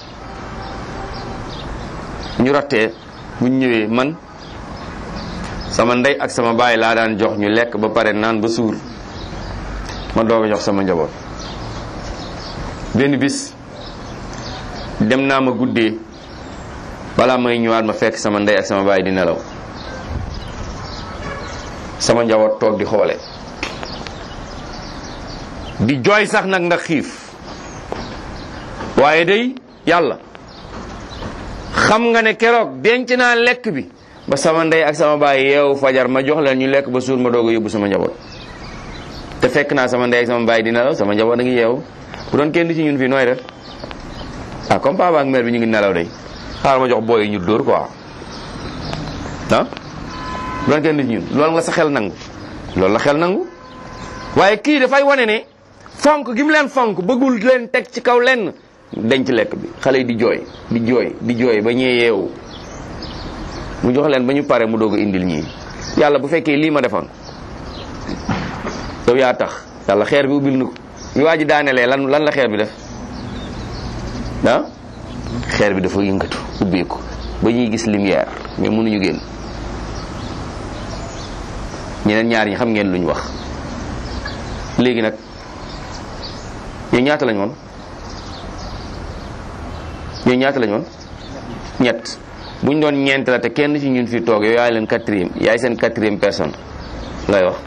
ñu rattee buñ ñëwee man sama ndey ak sama baay laa daan jox ñu lekk ba pare naan ba suur ma doog a jox sama njaboot benn bis dem naa ma guddee balaa may ñëwaat ma fekk sama ndey ak sama baay di nelaw sama njaboot toog di xoole di jooy sax nag ndax xiif waaye day yàlla xam nga ne keroog denc naa lekk bi ba sama ndey ak sama baay yeewu fajar ma jox leen ñu lekk ba suur ma doog a yóbbu sama njaboot te fekk naa sama ndey ak sama baay di nelaw sama njaboot a ngi yeewu bu doon kenn ci ñun fii nooy def ah comme papa ak mère bi ñu ngi nelaw day xaaral ma jox booy yi ñu dóor quoi ah bu doon kenn ci ñun loolu nga sa xel nangu loolu la xel nangu waaye kii dafay wane ne fonk gi mu leen fonk bëggul leen teg ci kaw lenn denc lekk bi xale yi di jooy di jooy di jooy ba ñee yeewu mu jox leen ba ñu pare mu doog a indil ñii yàlla bu fekkee lii ma defoon yow yaa tax yàlla xeer bi ubbil na ko bi waa ji daanelee lan lan la xeer bi def ah xeer bi dafa yëngatu ubbeeku ba ñuy gis lumière mais mënuñu génn ñeneen ñaar ñi xam ngeen luñ wax léegi nag ñoo ñaata lañ woon ñoo ñaata lañ woon ñett buñ doon ñeent la te kenn ci ñun fi toog yow yaay leen quatrième yaay seen quatrième personne lay wax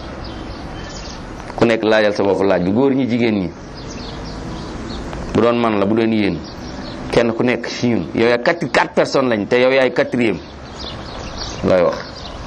ku nekk laajal sa bopp laaj bi góor ñi jigéen ñi bu doon man la bu doon yéen kenn ku nekk ci ñun yow yaay quatre quatre personnes lañ te yow yaay quatrième lay wax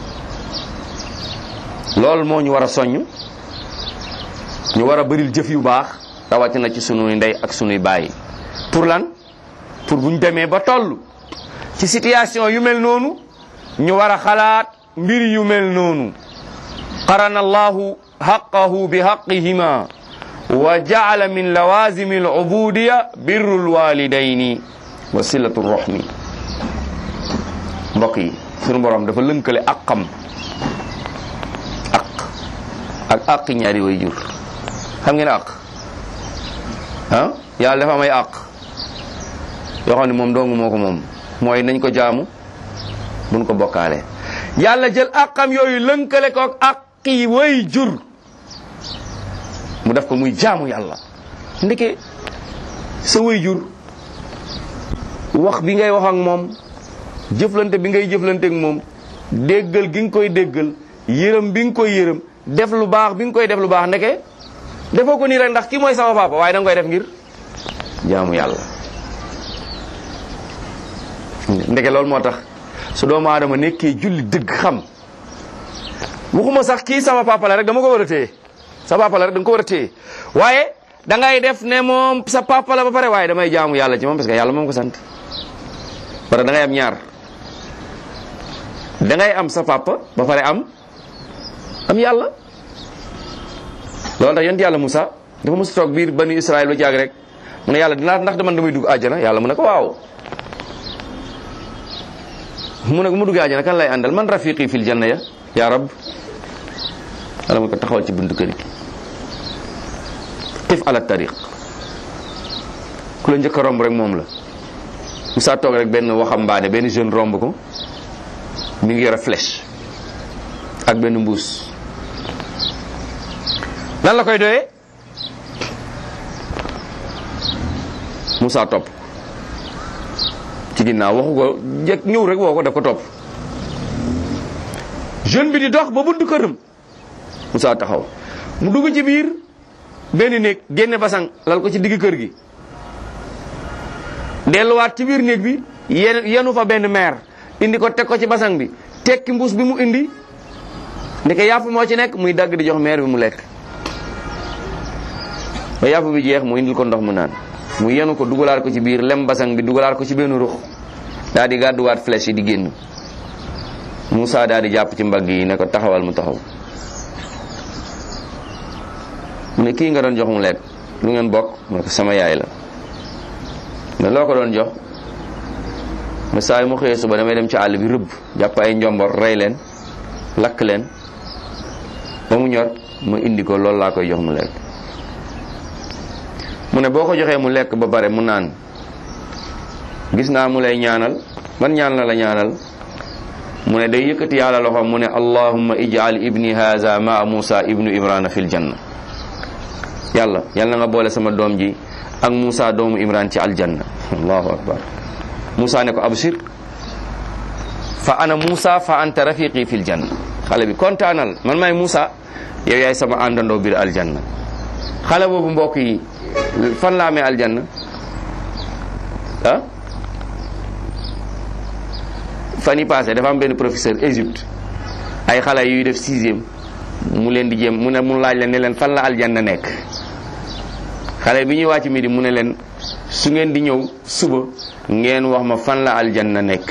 loolu moo ñu war a soññ ñu war a bëril jëf yu baax rawatina ci sunuy ndey ak sunuy baay pour lan pour bu ñu demee ba toll ci situation yu mel noonu ñu war a xalaat mbir yu mel noonu qarana allahu haqqahu bi haqqihima wa jaala min lawazimi al-ubudiya birru al-walidayni wa silatu rahmi mbokk yi sunu borom dafa lënkale aqam aq ak aq ñaari way jur xam ngeen aq ah yàlla dafa am ay aq yoo xam ne moom dong moo ko moom mooy nañ ko jaamu buñ ko bokkaale yàlla jël aqam yooyu lënkale ko ak aqi way jur mu def ko muy jaamu yàlla ndeke sa way jur wax bi ngay wax ak moom jëflante bi ngay jëflante ak moom déggal gi nga koy déggal yërëm bi nga koy yërëm def lu baax bi nga koy def lu baax ndeke defoo ko nii rek ndax ki mooy sama papa waaye da nga koy def ngir jaamu yàlla ndeke loolu moo tax su doomu aadama nekkee julli dëgg xam waxuma sax kii sama papa la rek dama ko war a téye sa papa la rek da nga ko war a téye waaye da ngay def ne moom sa papa la ba pare waaye damay jaamu yàlla ci moom parce que yàlla moom ko sant parce que da ngay am ñaar da ngay am sa papa ba pare am am yàlla loolu tax yonent yàlla Moussa dafa mos toog biir banu Israël ba jaag rek mu ne yàlla dinaa ndax man damay dugg àjjana yàlla mu ne ko waaw mu ne ko mu duggee àjjana kan lay àndal man rafiqi fil janna ya ya rab yàlla mu ko taxawal ci buntu kër gi xif ala tariq ku la njëkk a romb rek moom la Moussa toog rek benn waxambaane benn jeune romb ko mi ngi yore flèche ak benn mbuus lan la koy doyee Moussa topp ci ginnaaw waxu ko jekk ñëw rek woo ko daf ko topp jeune bi di dox ba buntu këram Moussa taxaw mu dugg ci biir benn néeg génne basang lal ko ci digg kër gi delluwaat ci biir néeg bi yen yenu fa benn meer indi ko teg ko ci basang bi tekki mbuus bi mu indi ndeke yàpp moo ci nekk muy dagg di jox meer bi mu lekk ba yàpp bi jeex mu indil ko ndox mu naan mu yenu ko dugalaat ko ci biir lem basang bi dugalaat ko ci benn ruux daal di gàdduwaat flèche yi di génn Moussa daal di jàpp ci mbagg yi ne ko taxawal mu taxaw mu ne kii nga doon jox mu lekk lu ngeen bokk mu ne ko sama yaay la mais loo ko doon jox mais saa yu mu xëyee suba damay dem ci àll bi rëbb jàpp ay njombor rey leen lakk leen ba mu ñor ma indi ko loolu laa koy jox mu lekk mu ne boo ko joxee mu lekk ba pare mu naan gis naa mu lay ñaanal man ñaan la la ñaanal mu ne day yëkkati yàlla loxo mu ne allahumma ij'al ibni haza maa musa ibnu imrana fil janna yàlla yàlla nga boole sama doom ji ak musa doomu imran ci aljanna allahu akbar musa ne ko abshir fa ana musa fa anta rafiqi fil janna xale bi kontaanal man maay musa yow yaay sama àndandoo biir aljanna xale boobu mbokk yi fan la amee aljanna ah fan yi passé dafa am benn professeur Égypte ay xale yuy def sixième mu leen di jéem mu ne mu laaj leen ne leen fan la aljanna nekk xale bi ñuy wàcc midi mu ne leen su ngeen di ñëw suba ngeen wax ma fan la aljanna nekk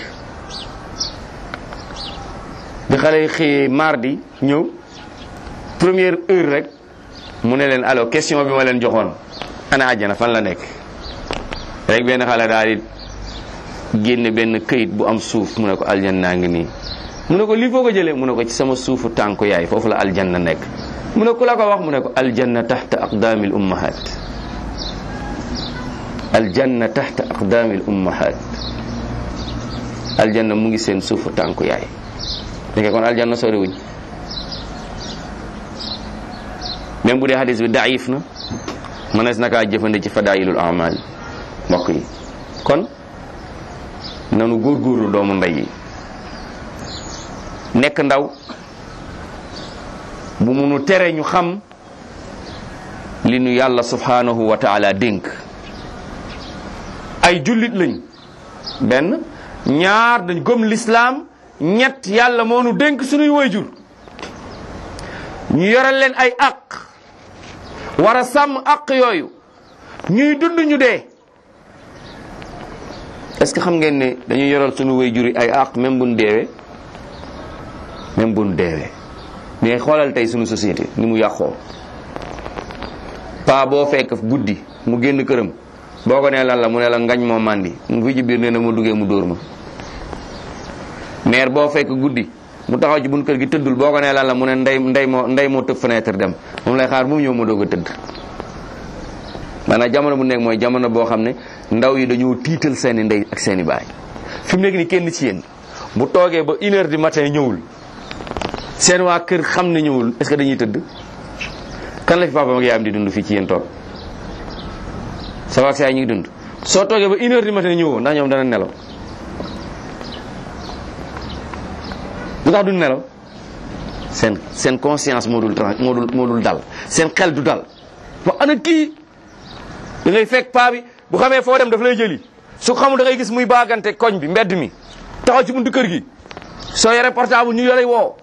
bi xale yi xëyee mardi ñëw première heure rek mu ne leen alors question bi ma leen joxoon ana àjjana fan la nekk rek benn xale daal di génne benn këyit bu am suuf mu ne ko aljanna ngi nii mu ne ko lii foo ko jëlee mu ne ko ci sama suufu tànku yaay foofu la aljanna nekk mu ne ku la ko wax mu ne ko aljanna taxta aqdaamil ummahat aljanna taxta aqdaamil ummahat aljanna mu ngi seen suufu tànku yaay deke kon aljanna soriwuñ même bu dee hadis bi daif na mënees na kaa jëfande ci fadailul amal mbokk yi kon nanu góorgóorlu doomu ndey yi nekk ndaw bu munu tere ñu xam li nu yàlla subhanahu wa taala dénk ay jullit lañ benn ñaar dañ gëm lislaam ñett yàlla moo nu dénk sunuy wayjur ñu yoral leen ay aq war a sàmm aq yooyu ñuy dund ñu dee est-ce que xam ngeen ne dañuy yoral sunu wayjur yi ay aq même buñ deewee même buñ deewee mais xoolal tey sunu société ni mu yàqoo paa boo fekk guddi mu génn këram boo ko nee lan la mu ne la ngañ moo màndi mu fi ci biir nee na mu duggee mu dóor ma maire boo fekk guddi mu taxaw ci bunt kër gi tëddul boo ko nee lan la mu ne ndey ndey moo ndey moo tëb fenêtre dem moom lay xaar bu mu ñëw mu doog a tëdd maanaam jamono bu nekk mooy jamono boo xam ne ndaw yi dañoo tiital seeni ndey ak seeni baay fi mu nekk ni kenn ci yéen bu toogee ba une heure du matin ñëwul seen waa kër xam ne ñëwul est-ce que dañuy tëdd kan la fi papa ak yaayam di dund fii ci yéen toog sa waa sa yaay ñu ngi dund soo toogee ba une heure du matin ñëwoo ndax ñoom dana nelaw lu tax duñ nelaw seen seen conscience moo dul trans moo dul moo dul dal seen xel du dal wax ana kii da ngay fekk paa bi bu xamee foo dem daf lay jëli su xamul da ngay gis muy baagante koñ bi mbedd mi taxaw ci buntu kër gi soo yore portable ñu yolay woo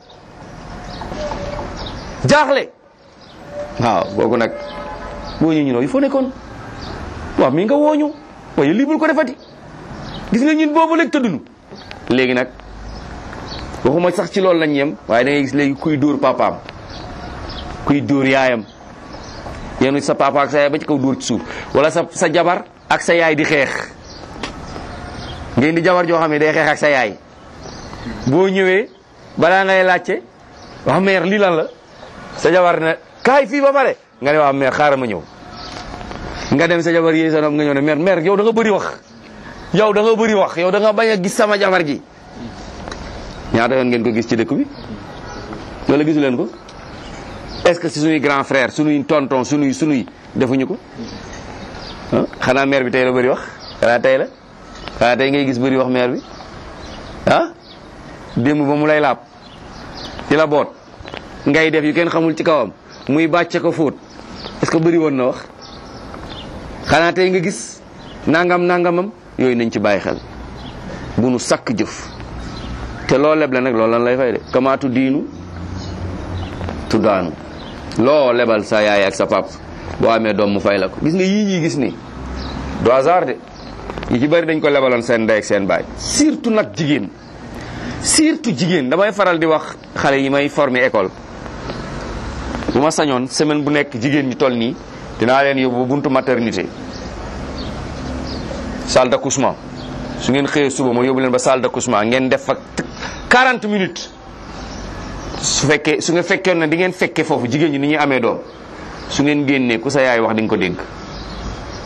jaaxle waaw boogu nag boo ñu ñunoo il faut nekkoon waaw mi nga wooñu waaye lii bul ko defati gis nga ñun boobu léegi tëddunu léegi nag waxuma sax ci loolu lañ yem waaye da ngay gis léegi kuy dóor papaam kuy dóor yaayam yenu sa papa ak sa yaay ba ci kaw dóor ci suuf wala sa sa jabar ak sa yaay di xeex ngeen di jabar joo xam ne day xeex ak sa yaay boo ñëwee balaa ngay laajte wax meer lii lan la sa jabar ne kaay fii ba pare nga ne waa meer xaaral ma ñëw nga dem sa jabar yéey sa nopp nga ñëw ne meer meer yow da nga bëri wax yow da nga bëri wax yow da nga bañ a gis sama jabar ji ñaata yoon ngeen ko gis ci dëkk bi wala gisu leen ko est-ce que si suñuy grand frère suñuy tonton suñuy suñuy defuñu ko ah xanaa maire bi tey la bëri wax xanaa tey la xanaa tey ngay gis bëri wax maire bi ah démb ba mu lay laab ci la boot ngay def yu kenn xamul ci kawam muy bàcce ko fóot est-ce que bëri woon na wax xanaa tey nga gis nangam nangamam yooyu nañ ci bàyyi xel bu nu sakk jëf te loo leble nag loolu lan lay fay de kamaatu diinu tuddaanu loo lebal sa yaay ak sa pap boo amee doom mu fay la ko gis nga yii ñuy gis ni du hasard de yi ci bëri dañ ko lebaloon seen ndey ak seen baay surtout nag jigéen surtout jigéen damay faral di wax xale yi may former école bu ma sañoon semaine bu nekk jigéen ñi toll nii dinaa leen yóbbu buntu maternité salle d'accouchement su ngeen xëyee suba ma yóbbu leen ba salle d'accouchement ngeen def fa 40 minutes su fekkee su nga fekkee ne di ngeen fekkee foofu jigéen ñi ni ñuy amee doom su ngeen génnee ku sa yaay wax di nga ko dégg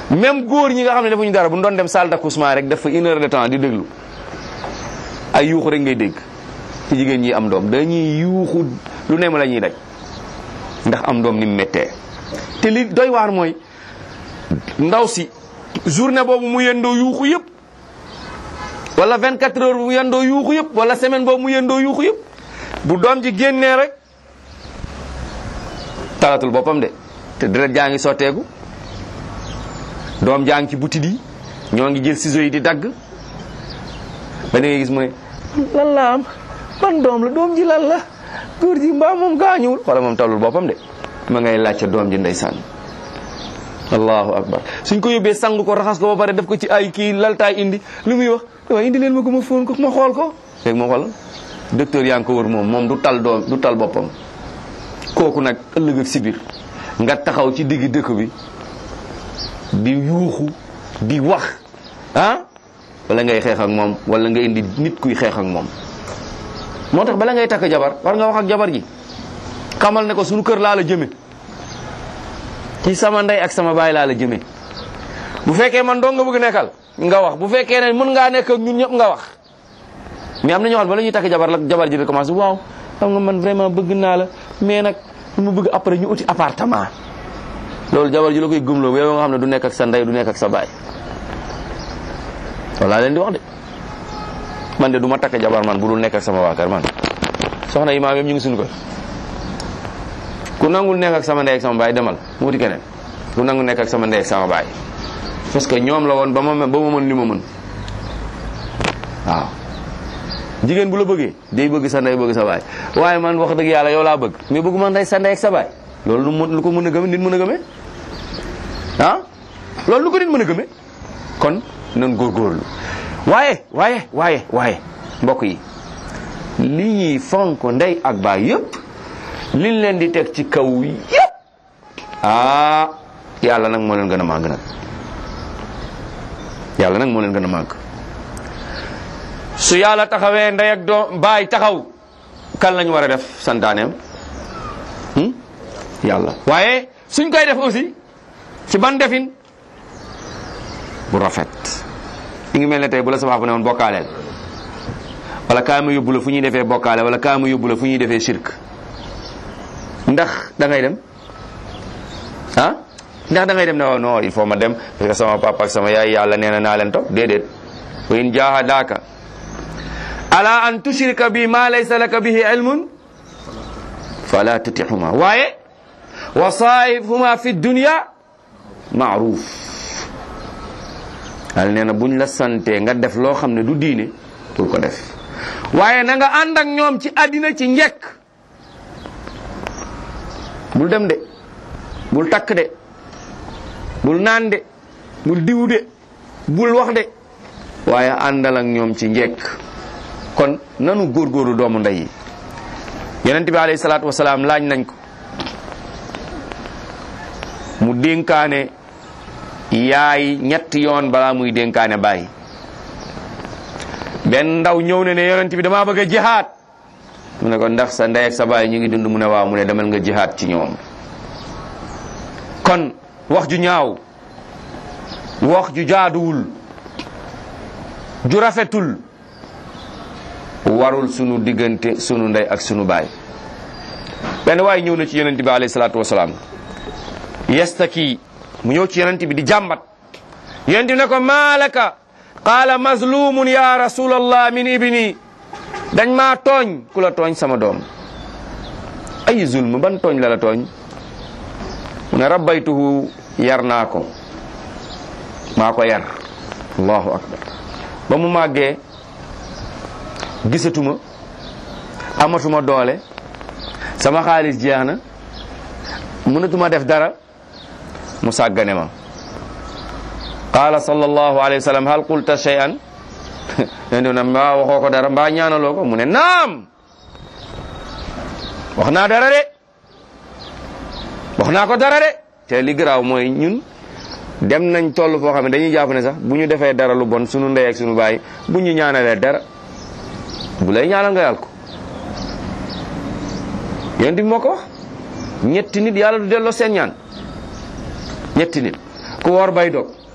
même góor ñi nga xam ne defuñu dara bu ñu doon dem salle d'accouchement rek def fa une heure de temps di déglu ay yuuxu rek ngay dégg ci jigéen ñi am doom dañuy yuuxu lu ne ma la ñuy daj ndax am doom ni mu méttee te li doy waar mooy ndaw si journée boobu mu yendoo yuuxu yëpp wala 24 heures mu yendoo yuuxu yëpp wala semaine boobu mu yendoo yuuxu yëpp bu doom ji génnee rek talatul boppam de te deret jaa ngi sotteeku doom jaa ngi ci butit yi ñoo ngi jël ciseaux yi di dagg ba ngay gis mu ne lan la am ban doom la doom ji lan la góor ji mbaa moom gaañuwul wala moom talul boppam de ma ngay laajte doom ji ndeysaan allahu akbar suñ ko yóbbee sang ko raxas ko ba pare def ko ci ay kii laltaay indi lu muy wax waaye indi leen ma ko ma fóon ko ma xool ko léegi ma xool docteur yaa ngi ko wër moom moom du tal doom du tal boppam kooku nag ëllëg ak sibir nga taxaw ci digg dëkk bi di yuuxu di wax ah wala ngay xeex ak moom wala nga indi nit kuy xeex ak moom moo tax bala ngay takk jabar war nga wax ak jabar ji xamal ne ko suñu kër laa la jëme ci sama ndey ak sama baay laa la jëme bu fekkee man dong nga bëgg nekkal nga wax bu fekkee ne mën ngaa nekk ak ñun ñëpp nga wax mais am na ñoo xam ne bala ñuy takk jabar la jabar ji di commencé waaw xam nga man vraiment bëgg naa la mais nag mu bëgg après ñu uti appartement loolu jabar ji la koy gëmloo yow nga xam ne du nekk ak sa ndey du nekk ak sa baay loolu laa leen di wax de man de du ma takk jabar man bu dul nekk ak sama waa kër man soxna yi maam yëpp ñu ngi suñu kër ku nangul nekk ak sama ndey ak sama baay demal mu wuti keneen ku nangul nekk ak sama ndey ak sama baay parce que ñoom la woon ba ma ba ma mën li ma mën waaw jigéen bu la bëggee day bëgg sa ndey bëgg sa baay waaye man wax dëgg yàlla yow laa bëgg mais bëggu ma ndey sa ndey ak sa baay loolu lu mën lu ko mën a gëme nit mën a gëme ah loolu lu ko nit mën a gëme kon nan góorgóorlu waaye waaye waaye waaye mbokk yi li ñuy fonk ndey ak baay yëpp liñ leen di teg ci kaw yëpp ah yàlla nag moo leen gën a màgg nag yàlla nag moo leen gën a màgg su yàlla taxawee ndey ak doom baay taxaw kan lañu war a def santaaneem yàlla waaye suñ koy def aussi ci ban defin bu rafet mi ngi mel ne tey bu la sama papa ne woon bokkaaleel wala kaa ma yóbbu la fu ñuy defee bokkaale wala kaa ma yóbbu la fu ñuy defee shirk ndax da ngay dem ah ndax da ngay dem ne waaw non il faut ma dem parce que sama papa ak sama yaay yàlla nee na naa leen topp déedéet wa in jahadaka ala an tushrika bi ma laysa laka bihi ilmun fala tutihuma waaye wa saahibhuma fi dunya maaruf yàlla nee na buñ la sante nga def loo xam ne du diine pour ko def waaye na nga ànd ak ñoom ci àddina ci njekk bul dem de bul takk de bul naan de bul diw de bul wax de waaye àndal ak ñoom ci njekk kon nanu góorgóorlu doomu ndey yi yonent bi alayhi salaatu wasalaam laaj nañ ko mu dénkaane yaay ñetti yoon balaa muy dénkaane baay benn ndaw ñëw ne ne yonent bi damaa bëgg a jihaad mu ne ko ndax sa ndey ak sa baay ñu ngi dund mu ne waaw mu ne demal nga jihaad ci ñoom kon wax ju ñaaw wax ju jaaduwul ju rafetul warul sunu diggante sunu ndey ak sunu baay benn waaye ñëw na ci yonent bi alayhi salaatu wasalaam yastaki mu ñëw ci yonent bi di jàmbat yonent bi ne ko maalaka qaala mazlumun ya rasulallah min ibni dañ maa tooñ ku la tooñ sama doom ay zulm ban tooñ la la tooñ mu ne rabbaytuhu yar naa ko maa ko yar allahu akbar ba mu màggee gisatuma amatuma doole sama xaalis jeex na mënatuma def dara mu sàggane ma qaala sallallahu alayhi wa sallam hal qulta shay'an len na mbaa waxoo ko dara mbaa ñaanaloo ko mu ne naam wax naa dara de wax naa ko dara de te li garaaw mooy ñun dem nañ toll foo xam ne dañuy jàpp ne sax bu ñu defee dara lu bon sunu ndey ak sunu baay bu ñu ñaanalee dara bu lay ñaanal nga yàlla ko yonent bi moo ko wax ñetti nit yàlla du delloo seen ñaan ñetti nit ku woor bay dog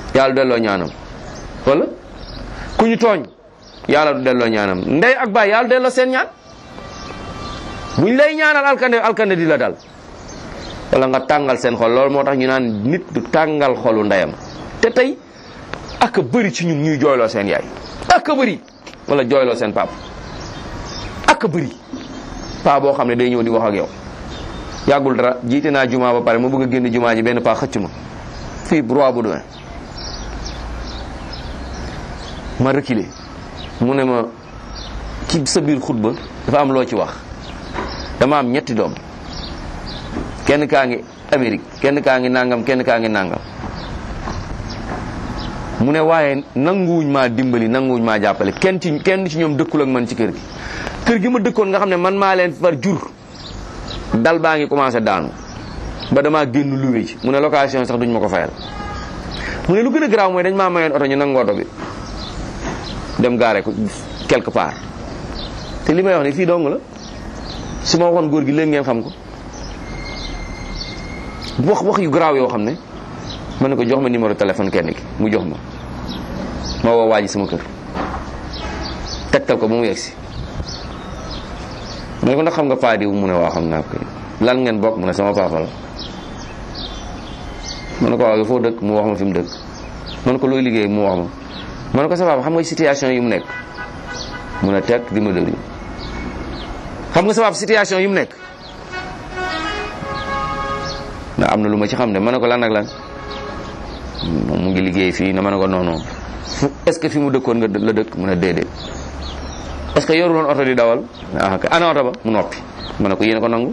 yàlla du delloo ñaanam wala ku ñu tooñ yàlla du delloo ñaanam ndey ak baay yàlla du delloo seen ñaan buñ lay ñaanal alkande alkande di la dal wala nga tàngal seen xol loolu moo tax ñu naan nit du tàngal xolu ndeyam te tey ak a bëri ci ñun ñuy jooyloo seen yaay ak a bëri wala jooyloo seen pap ak a bëri paa boo xam ne day ñëw di wax ak yow yàggul dara jiite naa jumaa ba pare ma bëgg a génn jumaa ji benn paa xëcc ma fii roi bu doon ma reculer mu ne ma ci sa biir xutba dafa am loo ci wax dama am ñetti doom kenn kaa ngi Amérique kenn kaa ngi nangam kenn kaa ngi nangam mu ne waaye nanguwuñ maa dimbali nanguwuñ maa jàppale kenn ci kenn ci ñoom dëkkul ak man ci kër gi kër gi ma dëkkoon nga xam ne man maa leen far jur dal baa ngi commencé daanu ba damaa génn luwe ci mu ne location sax duñ ma ko fayal mu ne lu gën a garaaw mooy dañ maa mayoon oto ñu nangu oto bi dem gaare ko quelque part te li may wax ni fii dong la su ma waxoon góor gi léegi ngeen xam ko wax wax yu garaaw yoo xam ne ma ne ko jox ma numéro téléphone kenn ki mu jox ma ma woo waa ji sama kër tegtal ko ba mu yegsi ma ne ko ndax xam nga paa diw mu ne waa xam naa ko lan ngeen bokk mu ne sama papa la ma ne ko waaw foo dëkk mu wax ma fi mu dëkk ma ne ko looy liggéey mu wax ma ma ne ko sa papa xam nga situation yi mu nekk mu ne teg di ma déglu xam nga sa papa situation yi mu nekk ndax am na lu ma ci xam ne ma ne ko lan ak lan moom mu ngi liggéey fii na ma ne ko non non fu est-ce que fi mu dëkkoon nga la dëkk mu ne déedéet est-ce que yoru loon oto di dawal ah kay ana oto ba mu noppi ma ne ko yéen ko nangu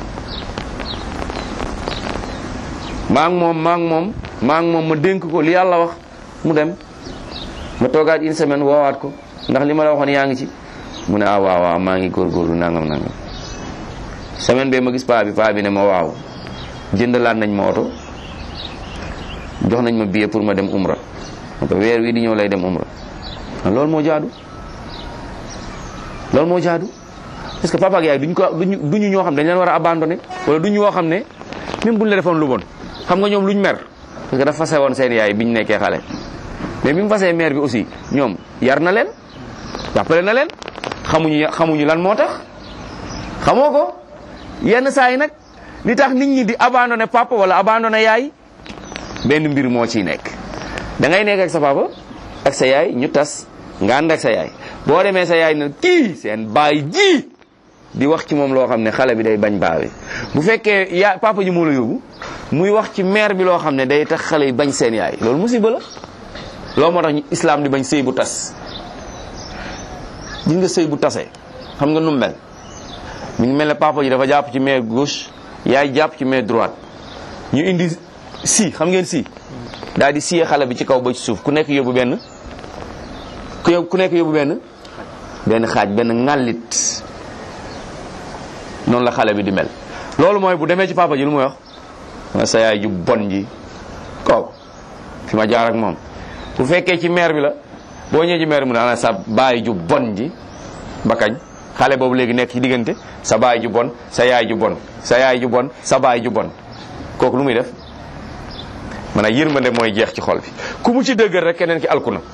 maa ngi moom maa ngi moom maa ngi moom ma dénk ko li yàlla wax mu dem ma toogaat une semaine woowaat ko ndax li ma la waxoon yaa ngi ci mu ne ah waaw waaw maa ngi góorgóorlu nangam nangam semaine bee ma gis paa bi paa bi ne ma waaw jëndalaat nañ ma oto jox nañ ma billet pour ma dem umra donc weer wi di ñëw lay dem umra loolu moo jaadu loolu moo jaadu parce que papa ak yaay duñ ko duñu duñu ñoo xam dañ leen war a abandonné wala duñu ñoo xam ne même buñ la defoon lu bon xam nga ñoom luñ mer parce que dafa fase woon seen yaay biñ nekkee xale mais bi mu fasee mère bi aussi ñoom yar na leen jàppale na leen xamuñu xamuñu lan moo tax xamoo ko yenn saa yi nag li tax nit ñi di abandonné papa wala abandonné yaay benn mbir moo ciy nekk da ngay nekk ak sa papa ak sa yaay ñu tas nga ànd ak sa yaay boo demee sa yaay na kii seen baay ji di wax ci moom loo xam ne xale bi day bañ baawe bu fekkee yaa papa ji moo la yóbbu muy wax ci mère bi loo xam ne day tax xale yi bañ seen yaay loolu musiba la loolu moo tax ñu islam di bañ sëy bu tas gis nga sëy bu tasee xam nga nu mel mi ngi mel ne papa ji dafa jàpp ci main gauche yaay jàpp ci main droite ñu indi si xam ngeen si daal di siyee xale bi ci kaw ba ci suuf ku nekk yóbbu benn ku yóbbu ku nekk yóbbu benn benn xaaj benn ŋàllit noonu la xale bi di mel loolu mooy bu demee ci papa ji lu muy wax ma sa yaay ju bon ji kaw fi ma jaar ak moom bu fekkee ci mère bi la boo ñëwee ci mère bi mu ne ana sa baay ju bon ji ba kañ xale boobu léegi nekk ci diggante sa baay ju bon sa yaay ju bon sa yaay ju bon sa baay ju bon kooku lu muy def maanaam yërmande mooy jeex ci xol bi ku mu ci dëggal rek keneen ki alku na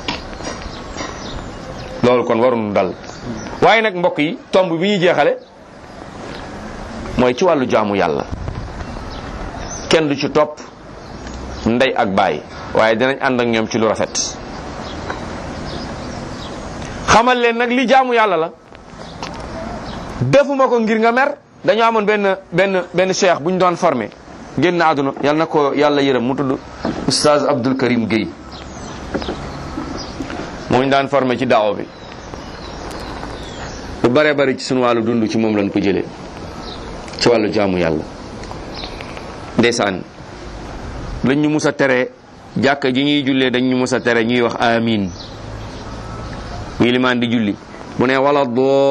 loolu kon waruñu dal waaye nag mbokk yi tomb bi ñuy jeexale mooy ci wàllu jaamu yàlla kenn du ci topp ndey ak baay waaye dinañ ànd ak ñoom ci lu rafet xamal leen nag li jaamu yàlla la defuma ko ngir nga mer dañoo amoon benn benn benn cheikh bu ñu doon formé génn àdduna yal na ko yàlla yërëm mu tudd oustaz Abdul Karim Guèye moo ñu daan formé ci daaw bi lu bare bari ci sunu wàllu dund ci moom lañ ko jëlee ci wàllu jaamu yàlla ndeysaan dañ ñu mus a tere jàkka ji ñuy jullee dañ ñu mus a tere ñuy wax amin bu limaan di julli bu ne wala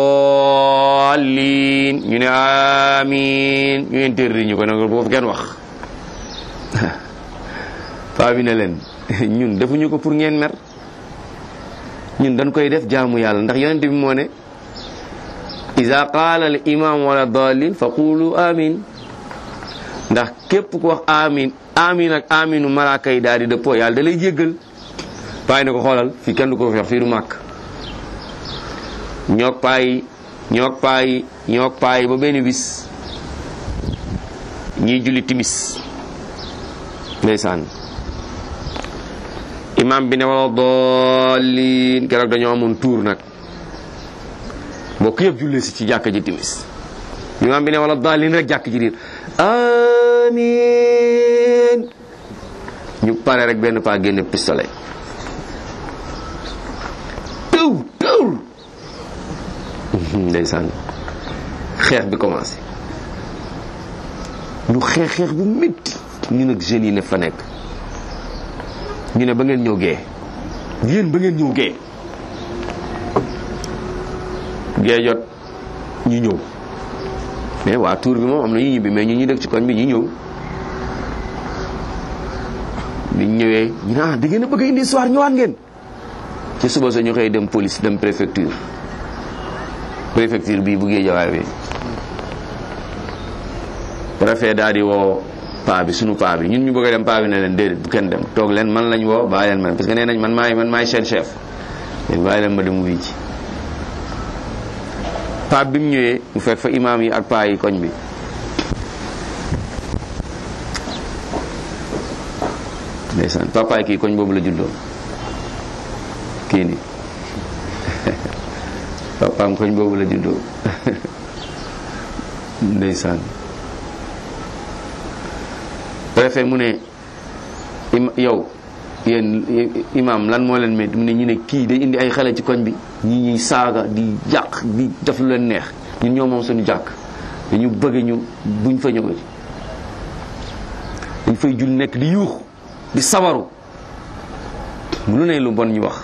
doolin ñu ne amin ñu interdit ñu ko nag boofu kenn wax paa bi ne leen ñun defuñu ko pour ngeen mer ñun dañ koy def jaamu yàlla ndax yonente bi moo ne ida qaala al imam wala dalin fa qulu amin ndax képp ku wax amin amin ak aminu malaaka yi daal di dëppoo yàlla da lay jéggal paay ne ko xoolal fii kenn du ko fi wax fii du màkk ñoog paay ñoog paay ñoog paay ba benn bis ñiy julli timis ndeysaan imam bi ne wala doolin keroog dañoo amoon tuur nag mbokk yëpp jullee si ci jàkka ji timis imam bi ne wala doolin rek jàkk ji riir amin ñu pare rek benn paa génne pistolet tëw tëw ndeysaan xeex bi commencé ñu xeex xeex bu métti ñu nag jeunes yi ne fa nekk ñu ne ba ngeen ñëw gee yéen ba ngeen ñëw gee gee jot ñu ñëw mais waa tour bi moom am na ñu ñibbi mais ñu ñu dëkk ci koñ bi ñu ñëw biñ ñëwee ñu ne ah da ngeen a bëgg a indi histoire ñëwaat ngeen ci suba sa ñu xëy dem police dem préfecture préfecture bii bu Géejawaay bi préfet daal di woo paa bi sunu paa bi ñun ñu bëgg a dem paa bi ne leen déedéet bu kenn dem toog leen man lañ woo bàyyi leen man parce que nee nañ man maay man maay seen chef leen bàyyi leen ma dem wuy ci paa bi mu ñëwee mu fekk fa imaam yi ak paa yi koñ bi ndeysaan papaay kii koñ boobu la juddoo kii ni papaam koñ boobu la juddoo ndeysaan préfet mu ne im yow yéen imam lan moo leen métti mu ne ñu ne kii day indi ay xale ci koñ bi ñi ñuy saaga di jàq di def lu leen neex ñun ñoo moom suñu jàkk dañu bëgg ñu buñ fa ñëwati dañ fay jul nekk di yuux di sabaru lu ne lu bon ñu wax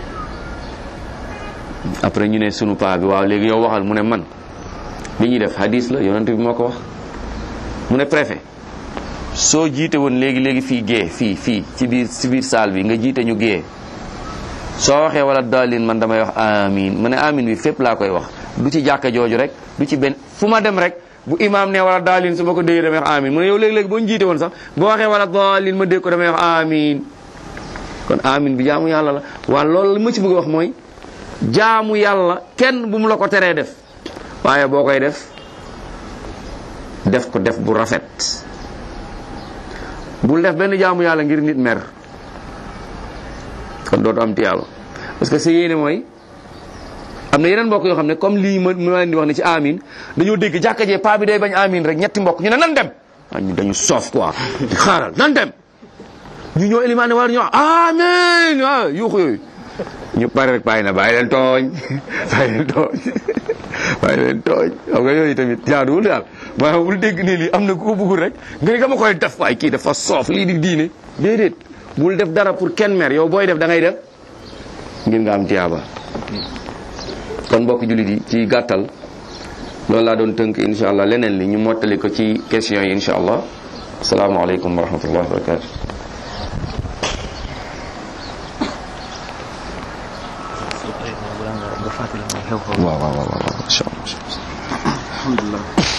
après ñu ne sunu paa bi waaw léegi yow waxal mu ne man li ñuy def hadis la yonent bi moo ko wax mu ne préfet soo jiite woon léegi léegi fii gée fii fii ci biir ci biir salle bi nga jiite ñu gée soo waxee wala daalin man damay wax amin mu ne amin bi fépp laa koy wax du ci jàkka jooju rek du ci benn fu ma dem rek bu imaam ne wala daalin su ma ko déggee damay wax amin mu ne yow léegi-léegi boo ñu jiite woon sax boo waxee wala daalin ma dégg ko damay wax amin kon amin bi jaamu yàlla la waa loolu li ma ci bëgg a wax mooy jaamu yàlla kenn bu mu la ko teree def waaye boo koy def def ko def bu rafet bul def benn jaamu yàlla ngir nit mer kon dootu am tiyaaba parce que sa yéene mooy am na yeneen mbokk yoo xam ne comme lii ma ma leen di wax ne ci amin dañoo dégg jàkka jee paa bi day bañ amin rek ñetti mbokk ñu ne nan dem ah ñu dañu soof quoi xaaral nan dem ñu ñëw élimaane war ñu wax amin ah yuuxu yooyu ñu pare rek bàyyi na bàyyi leen tooñ bàyyi leen tooñ bàyyi leen tooñ xam nga yooyu tamit jaaduwul daal maanaam bul dégg ne lii am na ku ko bëggul rek nga ne dama koy def waaye kii dafa soof lii di diine déedéet bul def dara pour kenn mer yow booy def da ngay def ngir nga am tiyaaba kon mbokk jullit yi ci gàttal loolu laa doon tënk insha allah leneen li ñu mottali ko ci question yi insha allah asalaamaaleykum wa rahmatullah wa barakatu waaw waaw waaw waaw incha allah alhamdulilah